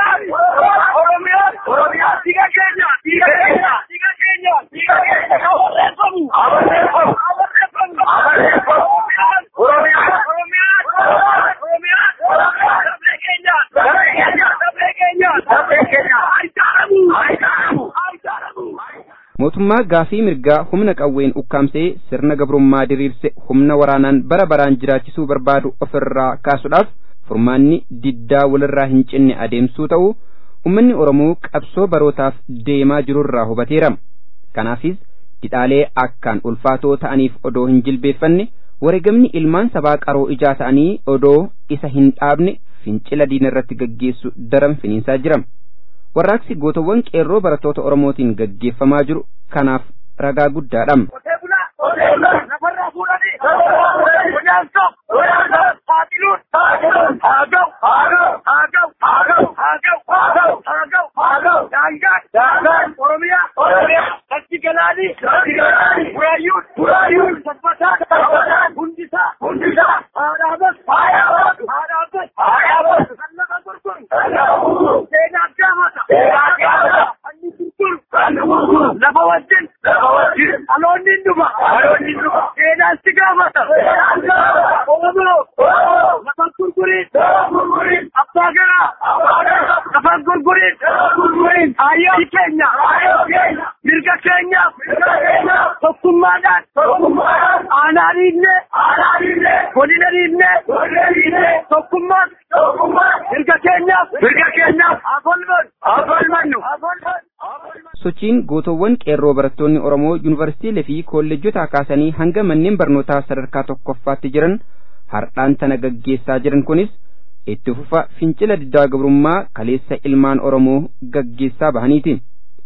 mootummaa gaafii mirgaa humna qawween ukkaamsee sirna gabrummaa diriirse humna waraanaan bara baraan jiraachisuu barbaadu ofirraa kaasuudhaaf furmaanni diddaa walirraa hin cinne adeemsuu ta'u ummanni oromoo qabsoo barootaaf deemaa jirurraa hubateera kanaafis didhaalee akkaan ulfaatoo ta'aniif odoo hin jilbeeffanne wareegamni ilmaan sabaa qaroo ijaa ta'anii odoo isa hin dhaabne fincila diina irratti gaggeessu daran finiinsaa jira. warraaqsi gootawwan qeerroo barattoota oromootiin gaggeeffamaa jiru kanaaf ragaa guddaadha. lafa wajjin aloonni dhufa seenaan si gaafata oromoo lafa gurguriin abbaa garaa lafa gurguriin hayyoo keenya mirga keenyaaf tokkummaadhaan aanaa dhiibne godina dhiibne tokkummaan mirga keenyaaf mirga keenyaaf afolmannu sochiin gootowwan qeerroo barattoonni oromoo yuunivarsiitiilee fi kolleejjota kaasanii hanga manneen barnootaa sadarkaa tokkoffaatti jiran hardhaan tana gaggeessaa jiran kunis itti fufa fincila diddaa gabrummaa kaleessa ilmaan oromoo gaggeessaa bahaniiti.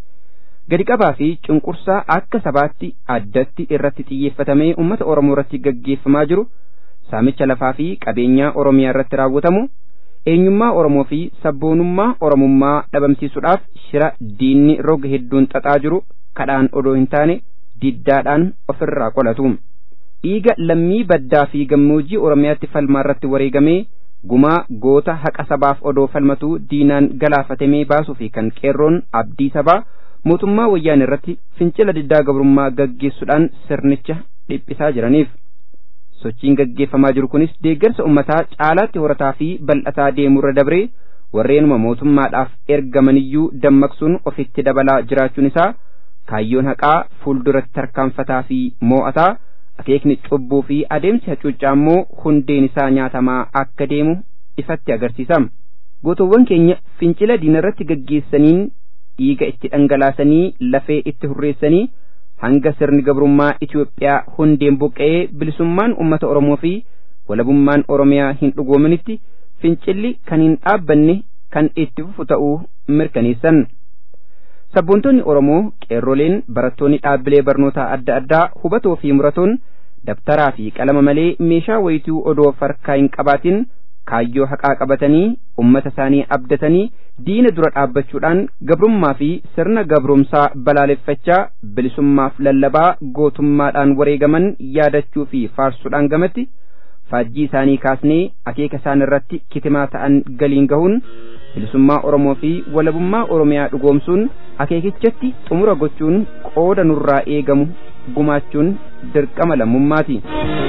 gadi qabaa fi cunqursaa akka sabaatti addatti irratti xiyyeeffatamee uummata oromoo irratti gaggeeffamaa jiru saamicha lafaa fi qabeenyaa oromiyaa irratti raawwatamu eenyummaa oromoo fi sabboonummaa oromummaa dhabamsiisuudhaaf shira diinni roga hedduun xaxaa jiru kadhaan odoo hin taane diddaadhaan ofirraa qolatu dhiiga lammii baddaa fi gammoojjii oromiyaatti falmaa irratti wareegamee gumaa goota haqa sabaaf odoo falmatuu diinaan galaafatamee baasuu fi kan qeerroon abdii sabaa mootummaa wayyaan irratti fincila diddaa gabrummaa gaggeessuudhaan sirnicha dhiphisaa jiraniif. sochiin gaggeeffamaa jiru kunis deeggarsa ummataa caalaatti horataa fi bal'ataa deemurra dabree warreenuma mootummaadhaaf ergamaniyyuu dammaqsuun ofitti dabalaa jiraachuun isaa kaayyoon haqaa fuulduratti tarkaanfataa fi moo'ataa akeekni cubbuu fi adeemsi hacuuccaa immoo hundeen isaa nyaatamaa akka deemu ifatti agarsiisa gootowwan keenya fincila diinarratti gaggeessaniin dhiiga itti dhangalaasanii lafee itti hurreessanii hanga sirni gabrummaa Itoophiyaa hundeen buqqa'ee bilisummaan uummata Oromoo fi walabummaan Oromiyaa hin dhugoominitti fincilli kan hin dhaabbanne kan itti fufu ta'uu mirkaneessan. Sabboontonni Oromoo qeerroleen barattoonni dhaabbilee barnootaa adda addaa hubatoo fi muratoon dabtaraa fi qalama malee meeshaa wayituu odoo farkaa hin qabaatin kaayyoo haqaa qabatanii ummata isaanii abdatanii diina dura dhaabbachuudhaan gabrummaa fi sirna gabrumsaa balaaleffachaa bilisummaaf lallabaa gootummaadhaan wareegaman yaadachuu fi faarsuudhaan gamatti faajjii isaanii kaasnee akeeka isaan irratti kitimaa ta'an galiin gahuun bilisummaa Oromoo fi walabummaa Oromiyaa dhugoomsuun akeekichatti xumura gochuun qooda nurraa eegamu gumaachuun dirqama lammummaati.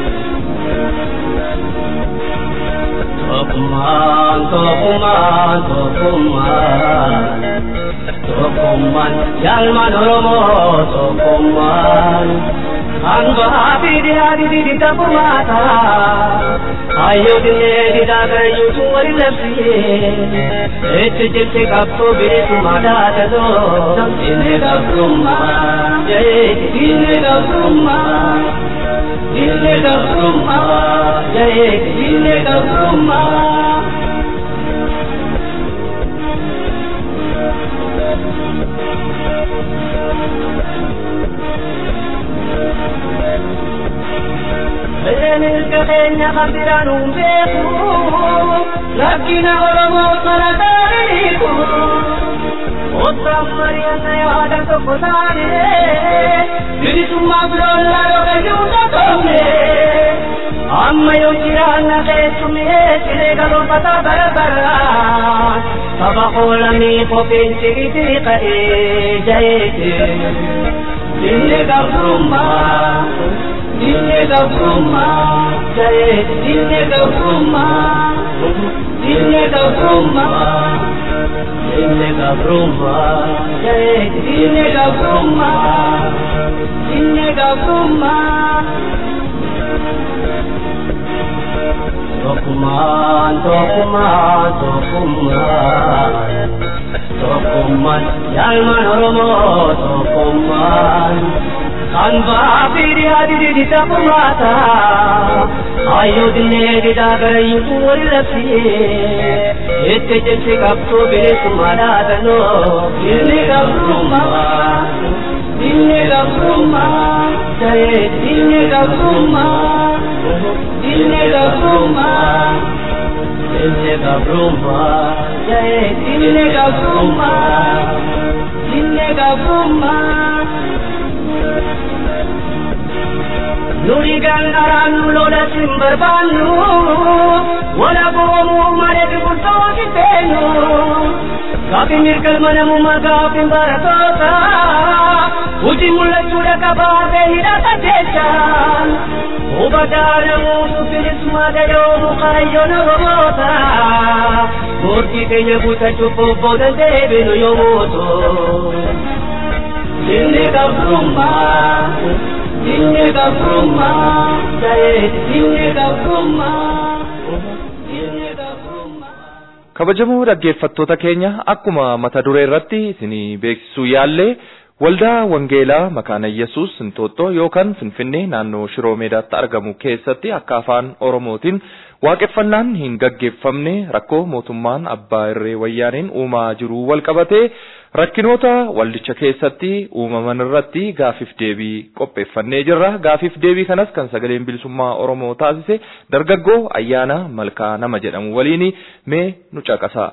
Tokkummaan tokkummaan tokkummaan tokkummaan yaalmaan Oromoo tokkummaan Angah pidi hadi di tapu mata Ayo dine di dagar yutu wari lepsi Ete jete kapto bere tumada tado Dine kaprumma Jai dine kaprumma Dine kaprumma Jai dine kaprumma Belenis keenya kan biraan beeku Lakkina Oromoo sana taariku Ottaan mari'anna yaada tokko taane Bilisummaa biroolaa yookaan yuuta toomne Amma yoo jiraanna keessumee siree galoofata bara bara Saba qoolamii kopheen sigitii ka'ee jaheete Dinne gabrummaa Dinne gabrummaa jahe dinne gabrummaa Dinne gabrummaa Dinne gabrummaa jahe dinne gabrummaa Dinne gabrummaa Tokkummaan tokkummaan tokkummaan Tokkummaan yaalmaan Oromoo tokkummaan Kan baafiri hadi di tapumata Ayo dine di dagara yutu wari lapsi Ette jesse kapto bere sumada dano Dine gabruma Dine gabruma Jaye dine gabruma Dine gabruma Dine gabruma Jaye dine gabruma Dine gabruma Nuri gandaraan lola sin barbaannu wala boomuu mareef bultoo kiteenyu gaafi mirgalma namummaa gaafi baratoota hojii mul'achuudha qabaatee hidhata jechaan hubataa namuutu bilisummaa gayoomu kaayyoon oromoota murtii keenya guutachuuf bobboodan deebinu yommuu ta'u inni gabrummaa Dinne gabrummaa jaye dinne gabrummaa dinne gabrummaa. kabajamoo dhaggeeffattoota keenya akkuma mata duree irratti isinii beeksisuu yaallee waldaa wangeelaa makaana yesus Inxooxxoo yookaan finfinnee naannoo shiroo meedaatti argamu keessatti akka afaan oromootiin waaqeffannaan hin gaggeeffamne rakkoo mootummaan abbaa irree wayyaaneen uumaa jiru wal qabatee rakkinoota waldicha keessatti uumaman irratti gaafiif deebii qopheeffannee jirra gaafiif deebii kanas kan sagaleen bilisummaa oromoo taasise dargaggoo ayyaana malkaa nama jedhamu waliin mee nu caqasaa.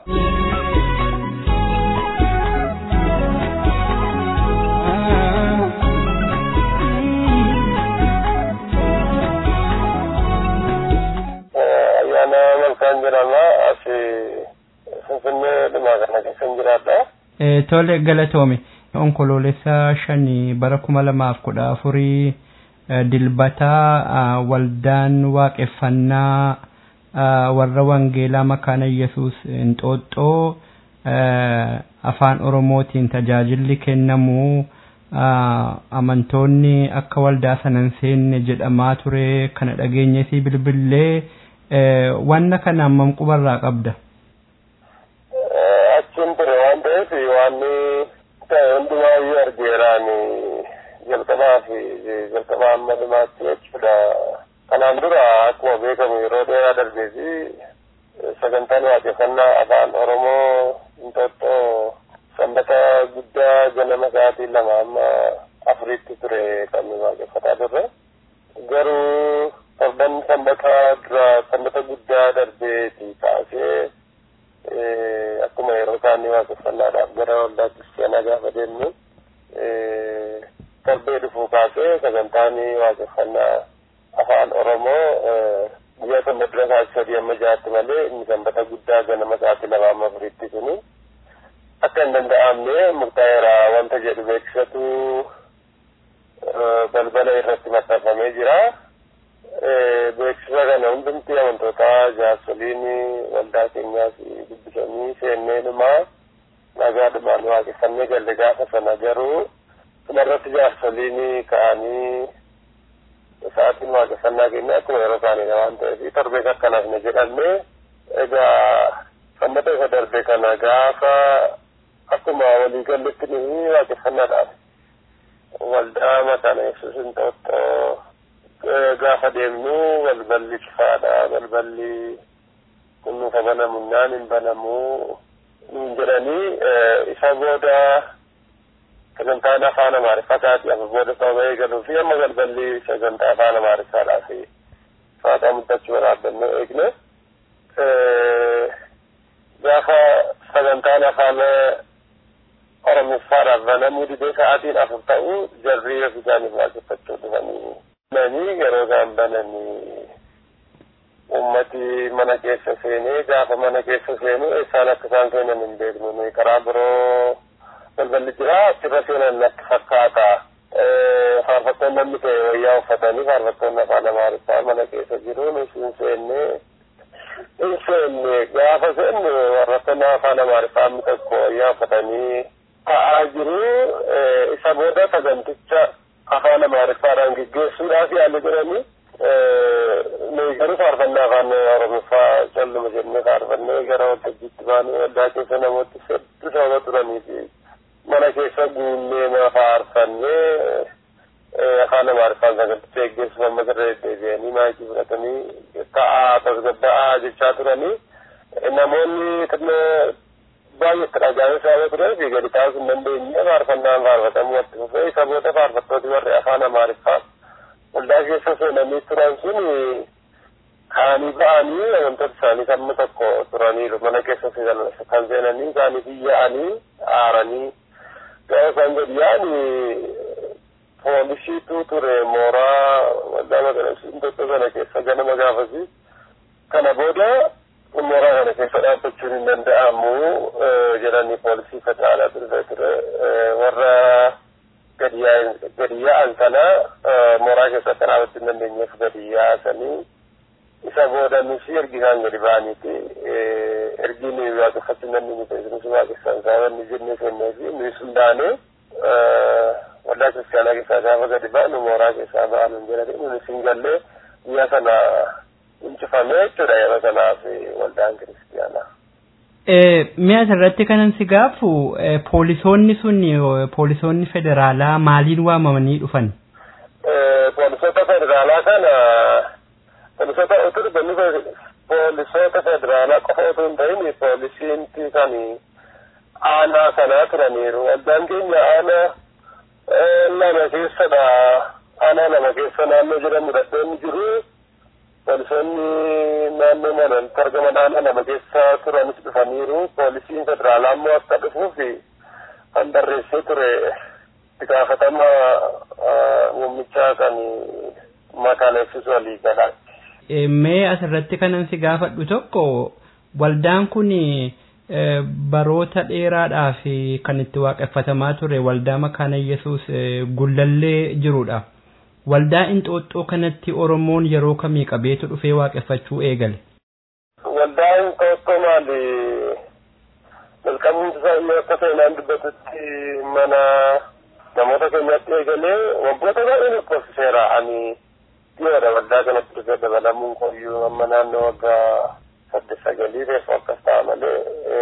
ayyaana malkaan jedhama asi finfinnee dhumaa kana keessan jiraadha. Tole galatoome onkoloolessa shanii bara kuma lamaaf kudha afurii dilbataa waldaan waaqeffannaa warra wangeelaa makaana yesus Inxooxxoo afaan oromootiin tajaajilli kennamu amantoonni akka waldaa sanan seenne jedhamaa ture kana dhageenyesii bilbillee wanna kana hammam qubarraa qabda. achiin ture waan ta'eef waan ta'e hundumaayyuu argeeraan jalqabaa fi jalqabaa amma dhumaatti jechuudha. Kanaan dura akkuma beekamu yeroo dheeraa darbee fi sagantaan waaqeffannaa afaan Oromoo Inxooxxoo sanbata guddaa ganama sa'aatii lama amma afuritti ture kan waaqeffataa turre. Garuu torban sanbata dura sanbata guddaa darbeeti kaasee akkuma yeroo isaanii waaqeffannaadhaaf gara waldaa kiristaanaa gaafa deemnu torbee dhufuu kaasee sagantaan waaqeffannaa afaan oromoo guyyaa sanbata dura sa'aatii sadii amma jaatti malee inni sanbata guddaa ganama sa'aatii lama amma afuritti suni akka hin danda'amne murtaa'eera wanta jedhu beeksisatu balbala irratti maxxanfamee jira. beeksisa kana hundumti amantootaa jaarsoliin waldaa keenyaas dubbisanii seenneedhumaa nagaadhumaan waaqeffannee galle gaafa sana garuu kanarratti jaarsoliin ka'anii sa'aatiin waaqeffannaa keenya akkuma yeroo isaanii waan ta'eef torbee akkanaaf ne jedhamee egaa sammata isa darbe kana gaafa akkuma waliigalletti ni waaqeffannaadhaaf waldaa makaana yesuus hin xooxxoo gaafa deemnu balballi kifaadha balballi kunnuufa banamu naan hin banamu niin jedhanii isa booda sagantaan afaan amaariffaataati amma booda sababa eegaluu fi amma balballi sagantaa afaan amaariffaadhaaf faataa muddachuu baraabbannee eegne gaafa sagantaan afaan oromiffaadhaaf banamuu didee sa'aatiin afur ta'u jarrii of isaaniif waaqeffachuu dhufanii bananii yeroo isaan bananii ummati mana keessa seenee gaafa mana keessa seenu eessaan akka isaan seenan hin beeknu nuyi karaa biroo balballi jira achirra seenan akka fakkaata faarfattoonni namni ta'e wayyaa uffatanii faarfattoonni afaan amaariffaa mana keessa jiru nus hin seennee hin seenne gaafa seennu faarfattoonni afaan amaariffaa inni tokko wayyaa uffatanii ta'aa jiru isa booda saganticha afaan amaariffaadhaan geggeessuudhaaf yaalli jedhanii nuyi garuu faarfannaa afaan oromoffaa calluma jennee faarfannee gara waltajjiitti baanee waldaa keessa namooti hedduu sababa turanii fi mana keessa guunnee ma faarfannee afaan amaariffaan saganticha geggeessuuf amma irra deddeebi'anii maayikii fudhatanii ta'aa tasgabba'aa jechaa turanii namoonni xinnoo baay'eetti dhagaa'ee sababa turee fi gadi taasisuu hin dandeenye faarfannaan faarfatamuu itti fufee isa booda faarfattooti warri afaan amaariffaa waldaa keessa seenanii turan sun kaanii ba'anii wantoota isaanii kan tokko turaniiru mana keessa kan seenanii isaaniif iyya'anii aaranii gaafa isaan gadi yaa'anii poolisiitu ture mooraa waldaa magaalaa sana keessa ganama gaafasi kana booda mooraa kana keessa dhaabbachuun hin danda'amu jedhanii poolisii federaalaa ture ture warra gadi yaa'an sana mooraa keessa akka dhaabachuu hin dandeenyeef gadi yaasanii isa booda nusi ergi isaan gadi ba'aniiti ergi nuyi waaqeffachuu hin dandeenye ta'e nusi waaqessan sababni jennee seennee fi nuyi sundaanee waldaa kiristaanaa keessaa gaafa gadi ba'anu mooraa keessaa ba'anu hin jedhanii nunis hin gallee guyyaa sana incifamee jechuudha yeroo sanaaf waldaan kiristaanaa. Mi'a asirratti kanan si gaafu poolisoonni sun poolisoonni federaalaa maaliin waamamanii dhufan? Poolisoota federaalaa kana poolisoota utuu dhufanii poolisoota federaalaa qofa utuu hin ta'in poolisiinti kan aanaa sanaa turaniiru. Waldaan keenya aanaa lama keessadha. Aanaa lama keessa naannoo jedhamu dhadheenni jiru. poolisoonni naannoo manatti argaman aanaa lama keessa turanis dhufaniiru poolisiin federaalaa immoo akka dhufuuf kan barreessee ture itti gaafatama muummichaa kan maqaan eegsisu walii galaatti. Mee asirratti kanan si gaafadhu tokko waldaan kun baroota dheeraadhaaf kan itti waaqeffatamaa ture waldaa makaana yesus gullallee jirudha. waldaa inxooxxoo kanatti oromoon yeroo kamii qabeetu dhufee waaqeffachuu eegale. Waldaa inxooxxoo maali? Jalqabni isaa yoo akka seenaan dubbatutti mana namoota keenyatti eegalee waggoota baay'ee lakkoofsiseera ani dhiyoodha waldaa kanatti dhufee dabalamuun koyyuu amma naannoo waggaa saddeet sagalii reefu akkas ta'a malee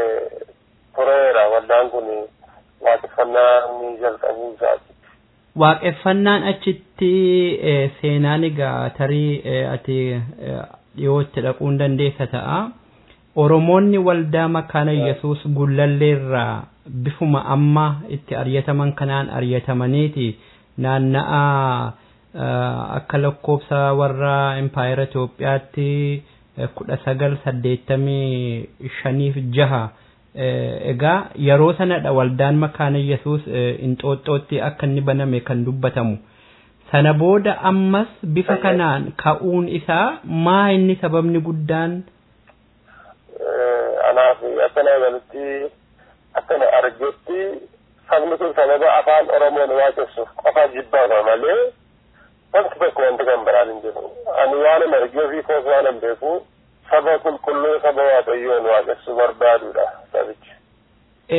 tureera waldaan kun waaqeffannaa ni jalqabuu isaati. waaqeffannaan achitti seenaan egaa tarii ati dhiyootti dhaquun dandeessa ta'a. Oromoonni waldaa makaana Yesuus gullalleerraa bifuma amma itti aryataman kanaan aryatamaniiti naanna'a akka lakkoofsa warra impaayera Itoophiyaatti kudha sagal saddeettamii shaniif jaha egaa yeroo sanadha waldaan makaana yesus inxooxxootti akka inni baname kan dubbatamu sana booda ammas bifa kanaan ka'uun isaa maa inni sababni guddaan anaaf akkana galutti akkana argetti sabni kun sababa afaan oromoon waaqessuuf qofa jibbaadha malee wanti tokko wanti kan biraan hin jiru ani waan argee fi koos waan hin beeku saba qulqulluu saba waaqayyoon waaqessuu barbaaduudha sabichi.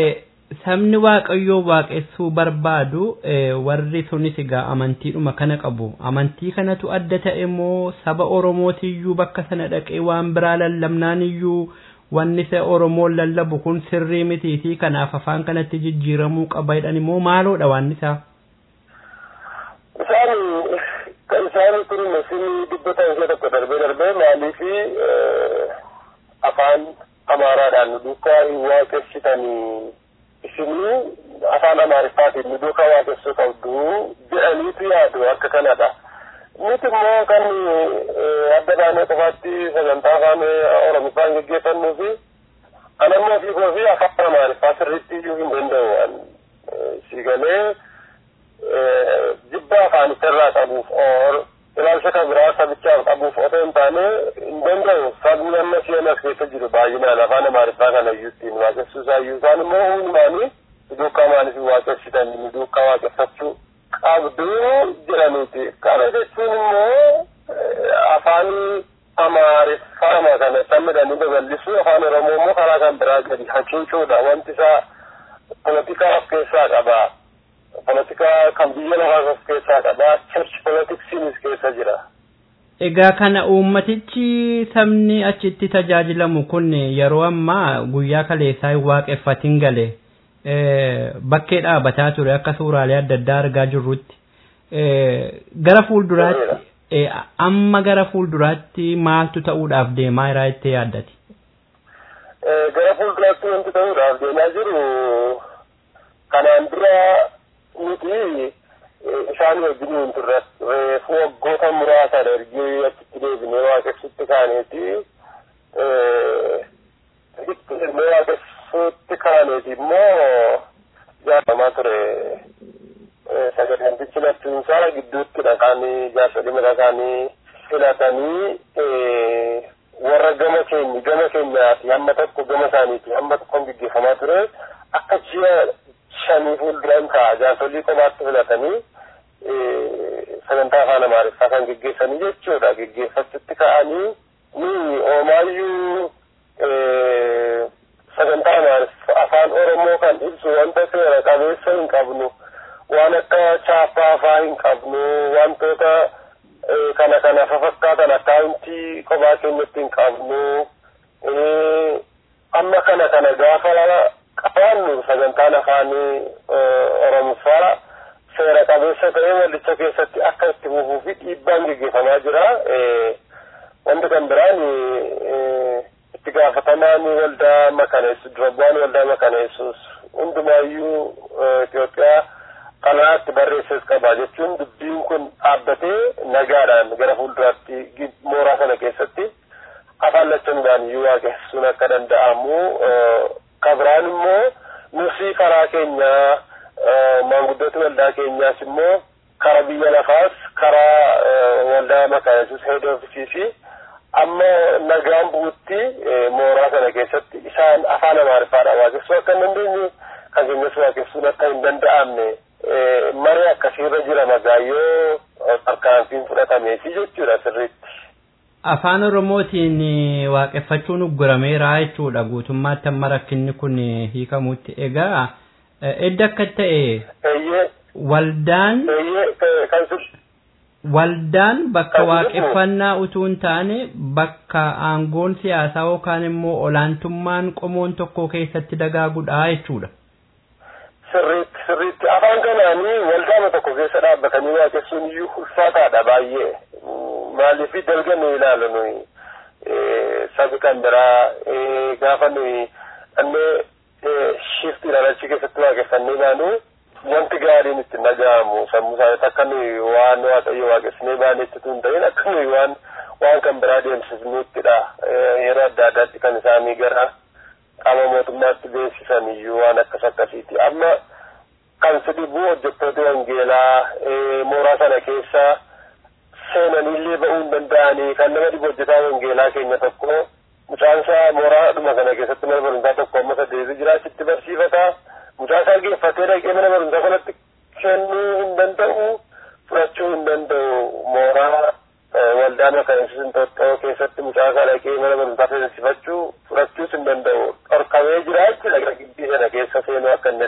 sabni waaqayyoo waaqessuu barbaadu warri sunis egaa amantiidhuma kana qabu amantii kanatu adda ta'e immoo saba oromootiyyuu bakka sana dhaqee waan biraa lallabnaan iyyuu wanni isa oromoon lallabu kun sirrii mitiitii kanaaf afaan kanatti jijjiiramuu qaba jedhan immoo maaloodha waan isaa. Isaan kan isaan kun isin dubbatan ishee tokko darbee darbee maaliifi afaan amaaraadhaan nu duukaa hin waaqessitanii isinii afaan amaariffaatiin nu duukaa waaqessuu qabdu jedhaniitu yaadu akka kanadha. Nuti immoo kan adda baanee qofaatti sagantaa afaan oromiffaan geggeeffannuu fi anammoo fiigoo fi afaan amaariffaa sirriitti iyyuu hin danda'u waan siigalee jibba afaanicha irraa qabuuf or ilaalcha kan biraa sabichaaf qabuuf otoo hin taane hin danda'u sabni amma isheen as keessa jiru baay'inaan afaan amaariffaa kana iyyuu ittiin waaqessuu isaa iyyuu isaan immoo hundumaanii duukaa maaliif waaqessitan duukaa waaqeffachuu qabdu jedhaniiti kana jechuun immoo afaan amaariffaa kana sammidhanii babal'isuu afaan oromoo immoo karaa kan biraa gadi hacuucuudha wanti isaa polotikaa of keessaa qabaa polotikaa kan biyya lafaas of keessaa qabaa church politiksiinis keessa jira. Egaa kana uummatichi sabni achitti tajaajilamu kun yeroo ammaa guyyaa kaleessaa hin waaqeffatin gale bakkee dhaabataa ture akka suuraalee adda addaa argaa jirrutti gara fuulduraatti amma gara fuulduraatti maaltu ta'uudhaaf deemaa jira jettee yaaddati? Gara fuulduraatti wanti ta'uudhaaf deemaa jiru kanaan dura nuti isaan wajjin hin turre reefu waggoota muraasan ergee achitti deebinee waaqessutti kaaneeti deebinee waaqessutti kaaneeti immoo jaalamaa ture sagantichi laftiinsaa gidduutti dhaqanii jaarsolii mata isaanii filatanii warra gama keenya gama keenyaati hamma tokko gama isaaniiti hamma tokkoon gaggeeffamaa ture akka ji'a shanii fuulduraan ta'a jaarsolii kophaatti filatanii sagantaa afaan amaariffaa kan geggeessanii jechuudha geggeeffachutti ka'anii ni oomaayyuu sagantaa amaariffaa afaan oromoo kan ibsu wanta seera qabeessa hin qabnu waan akka chaappaa afaa hin qabnu wantoota kana kana fafakkaatan akkaawuntii kophaa keenyatti hin qabnu amma kana kana gaafa qabaannu sagantaan afaanii oromiffaa seera qabeessa ta'ee waldicha keessatti akka itti fufuu fi dhiibbaan geggeeffamaa jira. Wanti kan biraan itti gaafatamaan waldaa makaneessu dura bu'aan waldaa makaneessus hundumaayyuu Itoophiyaa kanaatti barreesses qaba jechuun dubbiin kun dhaabbatee nagaadhaan gara fuulduraatti mooraa sana keessatti afaan lachanuudhaan iyyuu waaqessuun akka danda'amu kabiraan immoo nusi karaa keenyaa maanguddooti waldaa keenyaas immoo karaa biyya lafaas karaa waldaa makaneessus heed oofisii fi amma nagaan bu'utti mooraa sana keessatti isaan afaan amaariffaadhaan waaqessuu akka hin dandeenye kan keenyas waaqessuun akka hin danda'amne maree akkasiirra jira magaayyoo tarkaanfiin fudhatameefi jechuudha sirriitti. Afaan Oromootiin waaqeffachuun uggurameera jechuudha guutummaatti amma rakkinni kun hiikamutti. Egaa edda akka ta'e waldaan waldaan bakka waaqeffannaa utuu hin taane bakka aangoon siyaasaa yookaan immoo olaantummaan qomoon tokko keessatti dagaagudha jechuudha. Sirriitti sirriitti afaan kanaanii waldaama tokko keessa dhaabbatanii waaqessuun iyyuu ulfaataadha baay'ee. maaliif dalga nu ilaalu nuyi sabi kan biraa gaafa nuyi annee shifti ilaalachii keessatti waaqeffannee baanu wanti gaariin itti dhaga'amu sammuu isaaniitti akka nuyi waan waaqayyo waaqessinee baanetti tun ta'in akka nuyi waan waan kan biraa deemsisnuuttidha yeroo adda addaatti kan isaanii gara qaama mootummaatti beeksisan iyyuu waan akkas akkasiiti amma kan si dhibu hojjettoota wangeelaa mooraa sana keessaa seenanillee ba'uu hin danda'anii kan nama dhibu hojjetaa wangeelaa keenya tokko mucaansaa mooraa dhuma kana keessatti mana barumsaa tokko amma saddeeti jira achitti barsiifata mucaasaa geeffatee dhaqee mana barumsaa kanatti kennuu hin danda'u fudhachuu hin danda'u mooraa waldaa makaneessus hinxoxxoo keessatti mucaasaa dhaqee mana barumsaa seensifachuu fudhachuus hin danda'u dhorkamee jira jechuudha gara gibbii sana keessa seenuu akka hin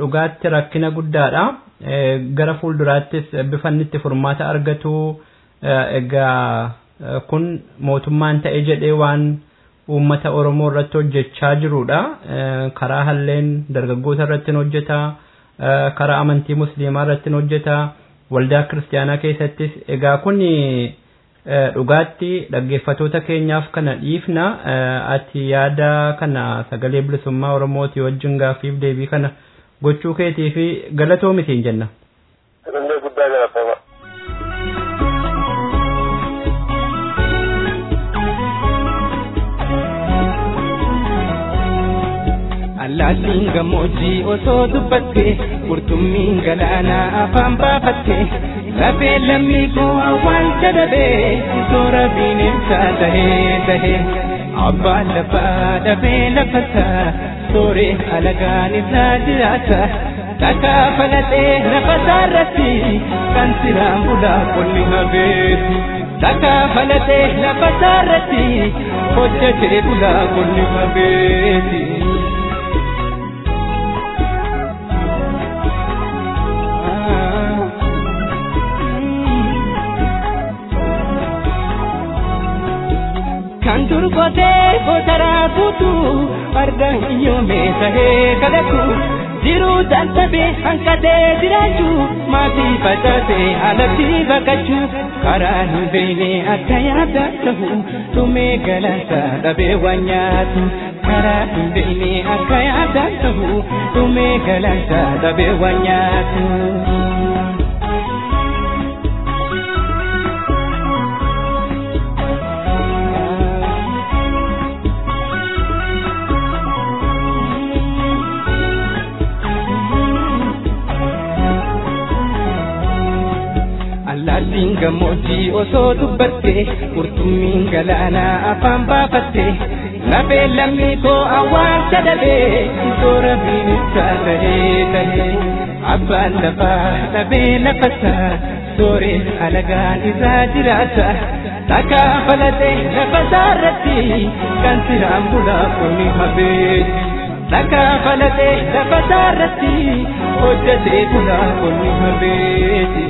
dhugaatti rakkina guddaadha. Gara fuulduraattis bifa inni itti furmaata argatu egaa kun mootummaan ta'e jedhee waan uummata Oromoo irratti hojjechaa jirudha. Karaa halleen dargaggoota irratti hojjeta. Karaa amantii musliimaa irratti hojjeta. Waldaa kiristaanaa keessattis egaa kun dhugaatti dhaggeeffatoota keenyaaf kana dhiifna ati yaada kana sagalee bilisummaa Oromooti wajjin gaaffiif deebii kana gochuu keetii fi galatoomitiin jenna. Illee guddaa galatama. Allaattiin gammoojjii osoo dubbatte qurxummiin galaanaa afaan baafatte lafee lammii koo awwaalcha dhabee soora bineensaa tahee tahee abbaan lafaa dhabee lafasaa sooree alagaan isaa jiraata takkaa falatee lafasaa irratti kan siraan bulaa qonni habeetu takkaa falatee lafasaa irratti hojjetee bulaa qonni habeeti. kan durgotee gotaraa guutu farda hiyyoomee tahee kadhatu jiruu dadhabee hanqatee jiraachuu maatii facaasee alatti baqachuu karaa hin beekne akka yaada ta'u dhumee galaansa dhabee waan nyaatu karaa hin beekne akka yaada ta'u dhumee galaansa dhabee waan nyaatu. Allaattiin gammoojjii osoo dubbatte qurxummiin galaanaa afaan baafatte lafee lammii koo awwaalcha dhabee soora bineensaa tahee tahee abbaan lafaa dhabee lafasaa sooree alagaan isaa jiraata takkaa falatee lafasaa irratti kan siraan bulaa kuni habeeti. Takkaa falatee lafasaa irratti hojjetee bulaa kuni habeeti.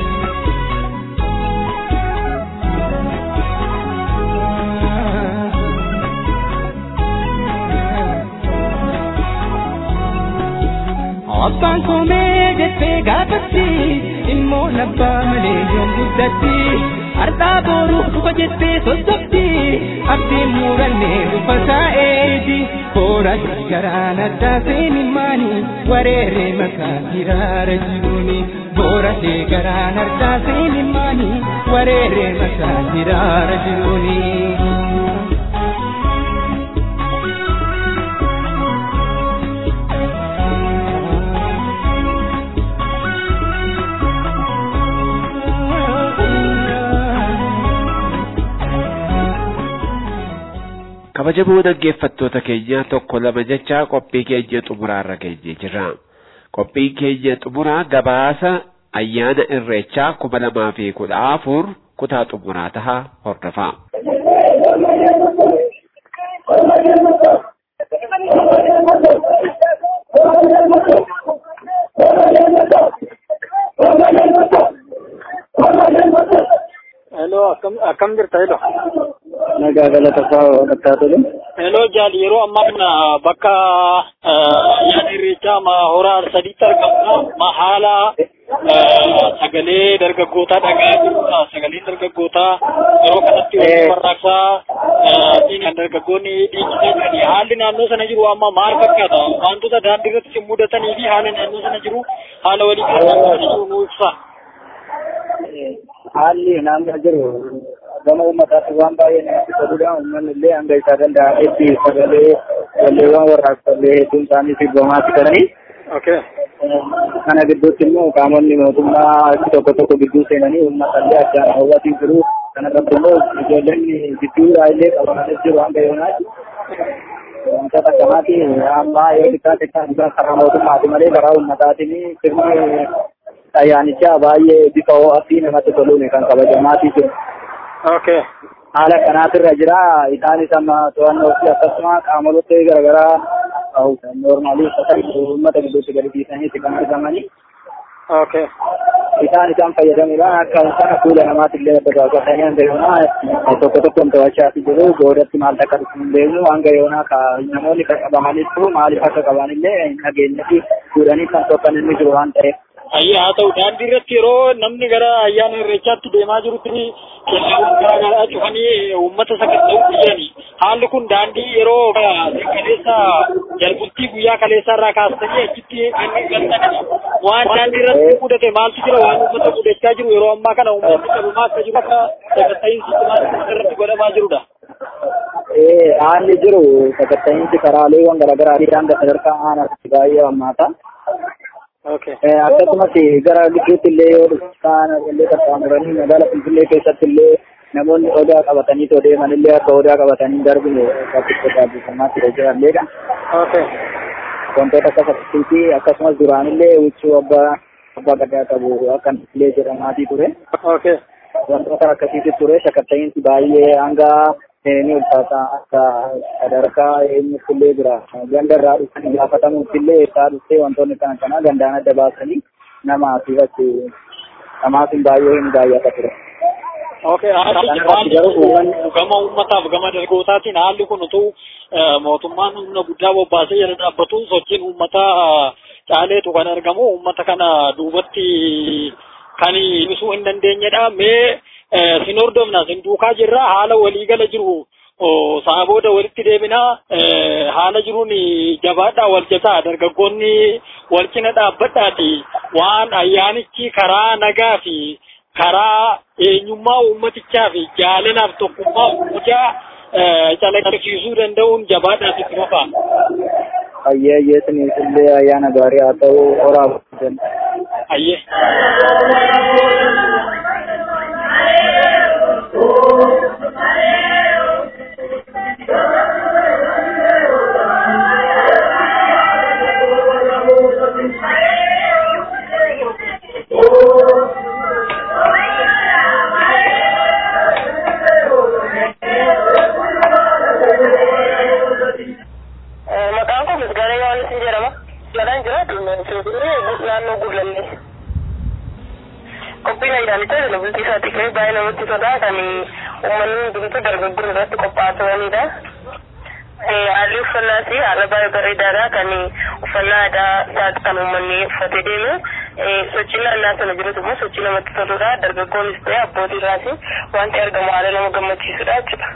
Abbaan koomee jettee gaafatti immoo nabbaa malee yoon guddatti har'aa booruu dhufa jettee sosobdi abdiin muurannee dhufa saa'eeti koora garaan addaa seeni maani wareeree makaa hiraara jiruuni boora garaan addaa seeni maani wareeree makaa hiraara jiruuni. kabajamoo dhaggeeffattoota keenya tokko lama jecha qophii keenya xumuraarra geenye jirra. Qophiin keenya xumuraa gabaasa ayyaana irreechaa kuma lamaa fi kudha afur kutaa xumuraa taha hordofa. Hello, akkam akkam jirta hello. Nagaa galata fa'aa dhaqaa tole. Hello jaali yeroo ammaa kana bakka ayyaana irreechaa ma horaa sadiitti argamna ma haala sagalee dargaggootaa dhagaa jirudha. Sagaleen dargaggootaa yeroo kanatti hojii warraaqsaa kan dargaggoonni dhiichisaa jirani. Haalli naannoo sana jiru amma maal fakkaata? Wantoota daandii irratti mudatanii fi haala naannoo sana jiru haala walii galatti jiru nuu ibsa. Haalli naannoo jiru gama uummataatti waan baay'ee namatti toludha. Uummanni illee hanga isaa danda'ametti sagalee walleewwan warraaqsallee hedduun isaanii sirbamaatti galanii. Kana gidduutti immoo qaamonni mootummaa achi tokko tokko gidduu seenanii uummata illee addaan hawwatii jiru. Kana irratti immoo ijoolleen gidduudhaa illee qabamanis jiru hanga yoonaatti. Wantoota akkanaati amma yoo xiqqaate kan karaa mootummaati malee karaa uummataatiin sirni ayyaanichaa baay'ee bifa ho'aa namatti toluun kan kabajamaatii jiru. Okay. Haala kanaatirra jira. Isaanis amma to'annoo fi akkasuma qaamota garaagaraa kaa'u noormaalii uffatan uummata gidduutti gadi dhiisaniiti kan argamanii. Okay. Isaan isaan fayyadamuudhaan akka sana fuula namaatillee adda baasatanii hanga yoonaa tokko tokkoon to'achaa jiru boodatti maal akka dhufu hin beeknu hanga yoonaa ka namoonni kan qabamanitti maaliif akka qabanillee hin dhageenyetti fuudhanii kan tokkan inni jiru waan ta'eef. Ayyaa haa ta'u daandii irratti yeroo namni gara ayyaana irreechaatti deemaa jirutti kennaawwan garaagaraa cufanii uummata sakatta'uu biyyani. Haalli kun daandii yeroo kaleessa jalbultii guyyaa kaleessaa irraa kaastanii achitti kan galtanii waan daandii irratti mudate maaltu jira waan uummata mudachaa jiru yeroo ammaa kana uummanni qabumaa akka jiru akka sakatta'iinsi cimaan irratti godhamaa jirudha. Haalli jiru sakatta'iinsi karaaleewwan garaagaraa hanga sadarkaa aanaatti baay'ee hammaata. akkasumas gara gidduutti illee yoo dhuftaan illee qaxxaamuranii magaalaa Finfinnee keessatti illee namoonni odaa qabatanii too deeman illee akka odaa qabatanii darbine bakkitti taasifamaatti jiralleedha. Wantoota akka fakkii akkasumas duraan illee huccuu abbaa abbaa gadaa qabu akka illee jedhamaatii ture. Wantoota akkasiitti ture sakatta'iinsi baay'ee hanga ni ulfaata akka sadarkaa eenyutti illee jira ganda irraa dhufanii gaafatamuutti illee isaa dhuftee wantoonni kana kana gandaan adda baasanii nama asirratti namaaf hin baay'ee hin baay'ata ture. Okay, gama uummataaf gama dargootaatiin haalli kun utuu mootummaan humna guddaa bobbaasee jala dhaabbatu sochiin uummataa caaleetu kan argamu uummata kana duubatti kan ibsuu hin dandeenyedha. Mee sin hordofna sin duukaa jirra haala waliigala jiru sa'a booda walitti deebinaa haala jiruun jabaadhaa wal jataa dargaggoonni wal cina dhaabbadhaati waan ayyaanichi karaa nagaa fi karaa eenyummaa uummatichaa fi jaalalaaf tokkummaa uummataa calaqqisiisuu danda'uun jabaadhaaf itti fufaa. Ayyee ayyee siniif illee ayyaana gaarii haa ta'u horaa Ayyee. Maqaan koo Misgaanaa Yohaannis ni jedhama. Galaan jira Finfinnee naannoo Gullallee. Qophiin ayyaanicha jala bultii isaatti ka'ee baay'ee namatti tola kan uummanni hundumtuu dargaggoon irratti qophaa'aa turanidha. Haalli uffannaa fi haala baay'ee bareedaadha kan uffannaa aadaa isaati kan uummanni uffatee deemu. Sochiin naannaa sana jirutu immoo sochii namatti toludha. Dargaggoonnis ta'e abbootii irraas wanti argamu haala nama gammachiisudha jechuudha.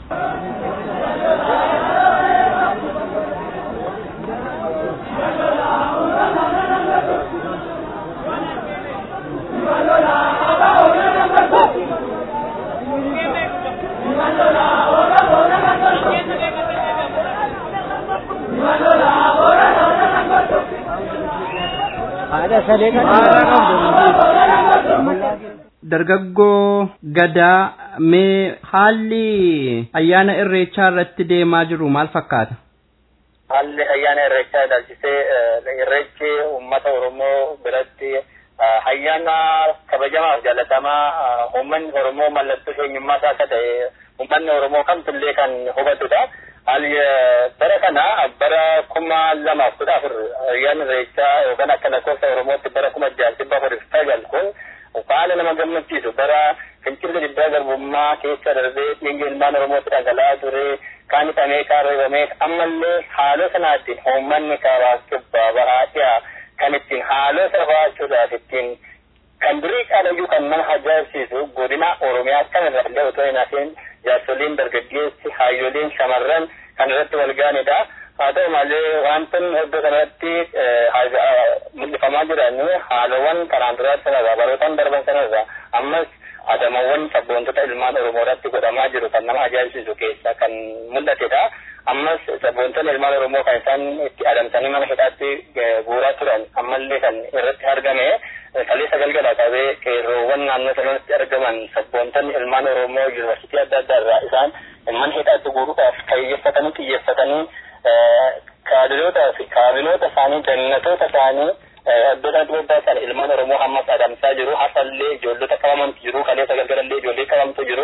Dargaggoo gadaa mee haalli ayyaana irreechaa irratti deemaa jiru maal fakkaata? Haalli ayyaana irreechaa ilaalchisee irreechi uummata Oromoo biratti ayyaana kabajamaaf jaalatamaa uummanni Oromoo mallattoo eenyummaa isaa akka ta'e uummanni Oromoo kamtullee kan hubatudha. Haalli bara kana bara kuma lamaaf kudha afur ayyaana irreechaa yookaan akka lakkoofsa Oromootti bara kuma jaal dhibba afurii fi sagal kun haala nama gammachiisu bara fincilli diddaa garbummaa keessa darbee dhiigni ilmaan Oromootti dhangala'aa ture kaan hidhamee kaan reebamee ammallee haaloo sanaatiin uummanni karaa kibbaa bahaa dhiyaa kan ittiin haaloo sana ba'achuudhaaf ittiin kan durii qaalayyuu kan nama ajaa'ibsiisu godina Oromiyaa kamirraa illee otoo hin hafin jaarsoliin dargaggeessi hayyoliin shamarran kan irratti wal gaanidha. Haa ta'u malee wantoonni iddoo kanatti mul'ifamaa jiran haalawwan kanaan duraa sanarraa barootaan darban sanarraa ammas adamawwan sabboontota ilmaan Oromoo irratti godhamaa jiru kan nama ajaa'ibsiisu keessa kan mul'atedha. Ammas sabboontonni ilmaan Oromoo kan isaan itti adamsanii mana hidhaatti guuraa turan ammallee kan irratti argame kaleessa galgala qabee qeerroowwan naannoo sanatti argaman sabboontonni ilmaan Oromoo yuunivarsiitii adda addaa irraa isaan mana hidhaatti guuruudhaaf kayyeeffatanii xiyyeeffatanii kaadiroota fi kaabinoota isaanii jannatoota isaanii iddoo adda addaa sana ilmaan Oromoo ammas adamsaa jiru hafallee ijoollota qabamantu jiru kaleessa galgalallee ijoollee qabamtu jiru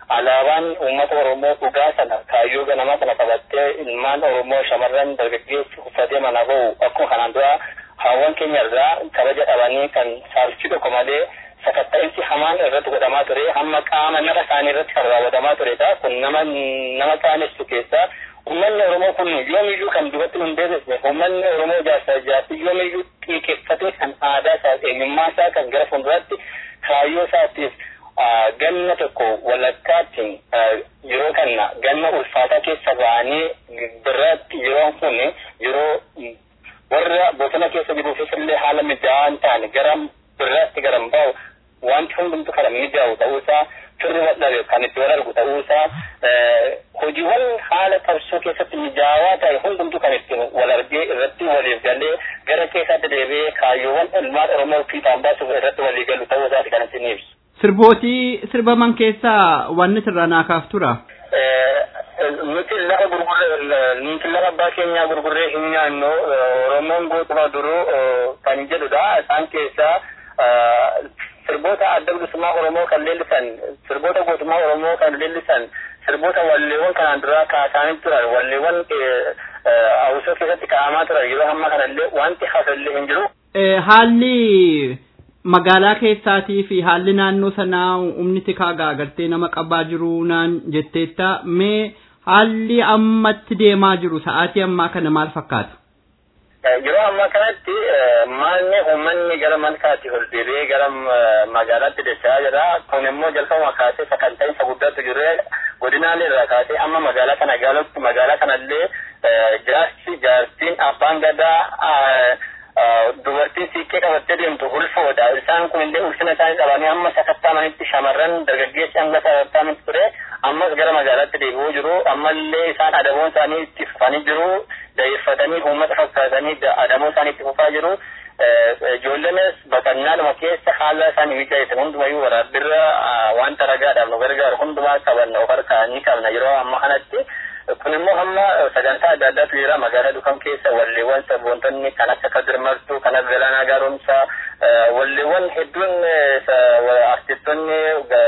alaabaan uummata Oromoo dhugaa sana kaayyoo ganamaa sana qabattee ilmaan Oromoo shamarran dargaggeessi uffatee mana bahu akkuma kanaan dura haawwan keenya irraa kabaja dhabanii kan saalchi tokko malee sakatta'insi hamaan irratti godhamaa ture hamma qaama nara isaanii irratti kan raawwatamaa turedha kun nama nama qaanessu keessaa ummanni Oromoo kun yoomiyyuu kan duratti hin deebisne ummanni Oromoo jaarsa jaarsi yoomiyyuu xiiqeffatee kan aadaa isaa eenyummaa isaa kan gara fuulduraatti kaayyoo isaatiif ganna tokko walakkaatti yeroo kana ganna ulfaataa keessa ba'anii birratti yeroon kun yeroo warra bosona keessa jiruufis illee haala mijaa'aa hin taane gara birratti gara bahu wanti hundumtu kan mijaa'u ta'uusaa firri wadhabe kan itti wal argu ta'uusaa hojiiwwan haala qabsoo keessatti mijaawaa ta'e hundumtu kan itti wal argee irratti waliif galee gara keessaatti deebi'ee kaayyoowwan ilmaan Oromoo fiixaan baasuuf irratti walii galu ta'uusaati kan isin ibsu. Sirbootii sirbaman keessaa wanni sirraa naa kaaf tura. nuti lafa gurgurree nuti lafa abbaa keenyaa gurgurree hin nyaannu oromoon gootuma duruu kan jedhudha isaan keessaa sirboota adda bilisummaa oromoo kan leellisan sirboota gootummaa oromoo kan leellisan sirboota walleewwan kanaan duraa kaasaanii turan walleewwan hawwisoo keessatti kaa'amaa turan yeroo hamma kanallee wanti hafallee hin jiru. Haalli magaalaa keessaatii fi haalli naannoo sanaa humni tikaa gaagartee nama qabaa jiru naan jetteetta mee haalli ammatti deemaa jiru sa'aatii ammaa kana maal fakkaata? Yeroo ammaa kanatti maalni uummanni gara malkaatti ol deebi'ee gara magaalaatti dachaa jira. Kun immoo jalqabuma kaasee sakanta'iinsa guddaatu jiru. Godinaalee irraa kaasee amma magaalaa kana gaalutti magaalaa kanallee jaarsi jaartiin abbaan gadaa dubartiin siiqqee qabattee deemtu ulfoodha. Isaan kun illee ulfina isaanii qabanii amma sakattaamanitti shamarran dargaggeessi hanga sakattaamanitti ture. Ammas gara magaalaatti deebi'uu jiru. Ammallee isaan adamoon isaanii itti fufanii jiru. Dayeeffatanii uummata fakkaatanii adamoo isaanii itti fufaa jiru. Ijoollenis baqannaadhuma keessa haala isaanii mijaa'etan hundumayyuu waraabbiirra wanta ragaadhaaf nu gargaaru hundumaa qabanna of harkaa ni qabna yeroo amma kanatti. kun immoo hamma sagantaa adda addaatu jira magaalaa dhufan keessa walleewwan sabboontonni kan akka kadir martuu kan akka galaanaa gaaromsaa walleewwan hedduun artistoonni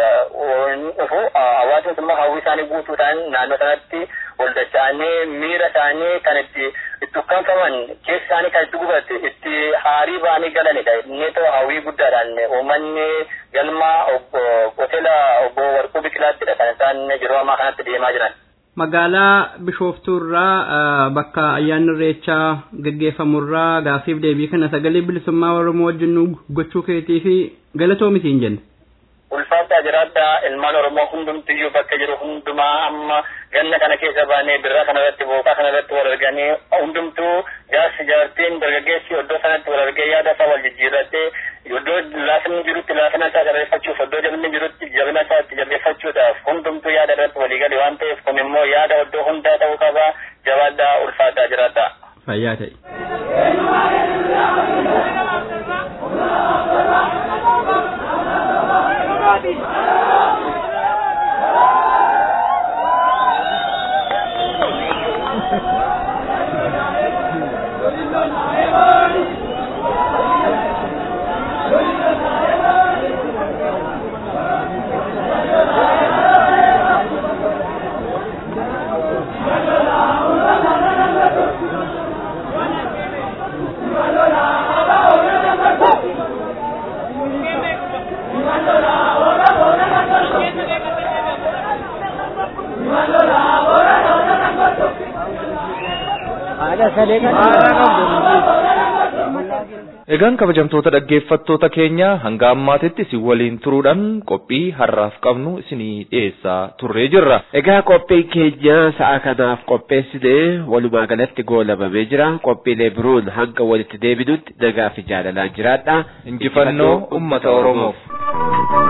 dhufu hawaasni immoo hawwii isaanii guutuudhaan naannoo sanatti wal dacha'anii miira isaanii kan itti itti ukkaanfaman keessa isaanii kan itti gubate itti haarii ba'anii galanidha inni ta'u hawwii guddaadhaan uummanni galma hoteela obbo Warquu Biqilaattidha kan isaan yeroo ammaa kanatti deemaa jiran. magaalaa bishooftuurraa bakka ayyaanni irreechaa gaggeeffamurraa gaaffiif deebii kana sagalee bilisummaa oromoo wajjin gochuu keetii fi galatoomitii hin jenne. Ulfaataa jiraadhaa ilmaan oromoo hundumtiyyuu bakka jiru hundumaa amma ganna kana keessa baanee birraa kana irratti booqaa kana irratti wal arganii hundumtuu jaarsi jaartiin dargaggeessi iddoo sanatti wal argee yaada isaa wal jijjiirratee iddoo laafinni jirutti laafina isaa jabeeffachuuf iddoo jabinni jirutti jabina isaa itti jabeeffachuudhaaf hundumtuu yaada irratti walii gale waan ta'eef kun immoo yaada iddoo hundaa ta'uu qaba jabaadhaa ulfaataa jiraadhaa. Fayyaa ta'e. Egaan kabajamtoota dhaggeeffattoota keenya hanga ammaatitti isin waliin turuudhaan qophii har'aaf qabnu isinii dhiyeessaa turree jirra. Egaa qophiin keenya sa'a kanaaf qopheessine walumaa galatti goolabamee jira. Qophiilee biroon hanga walitti deebinutti nagaa fi jaalalaan jiraadha. Injifannoo uummata Oromoof.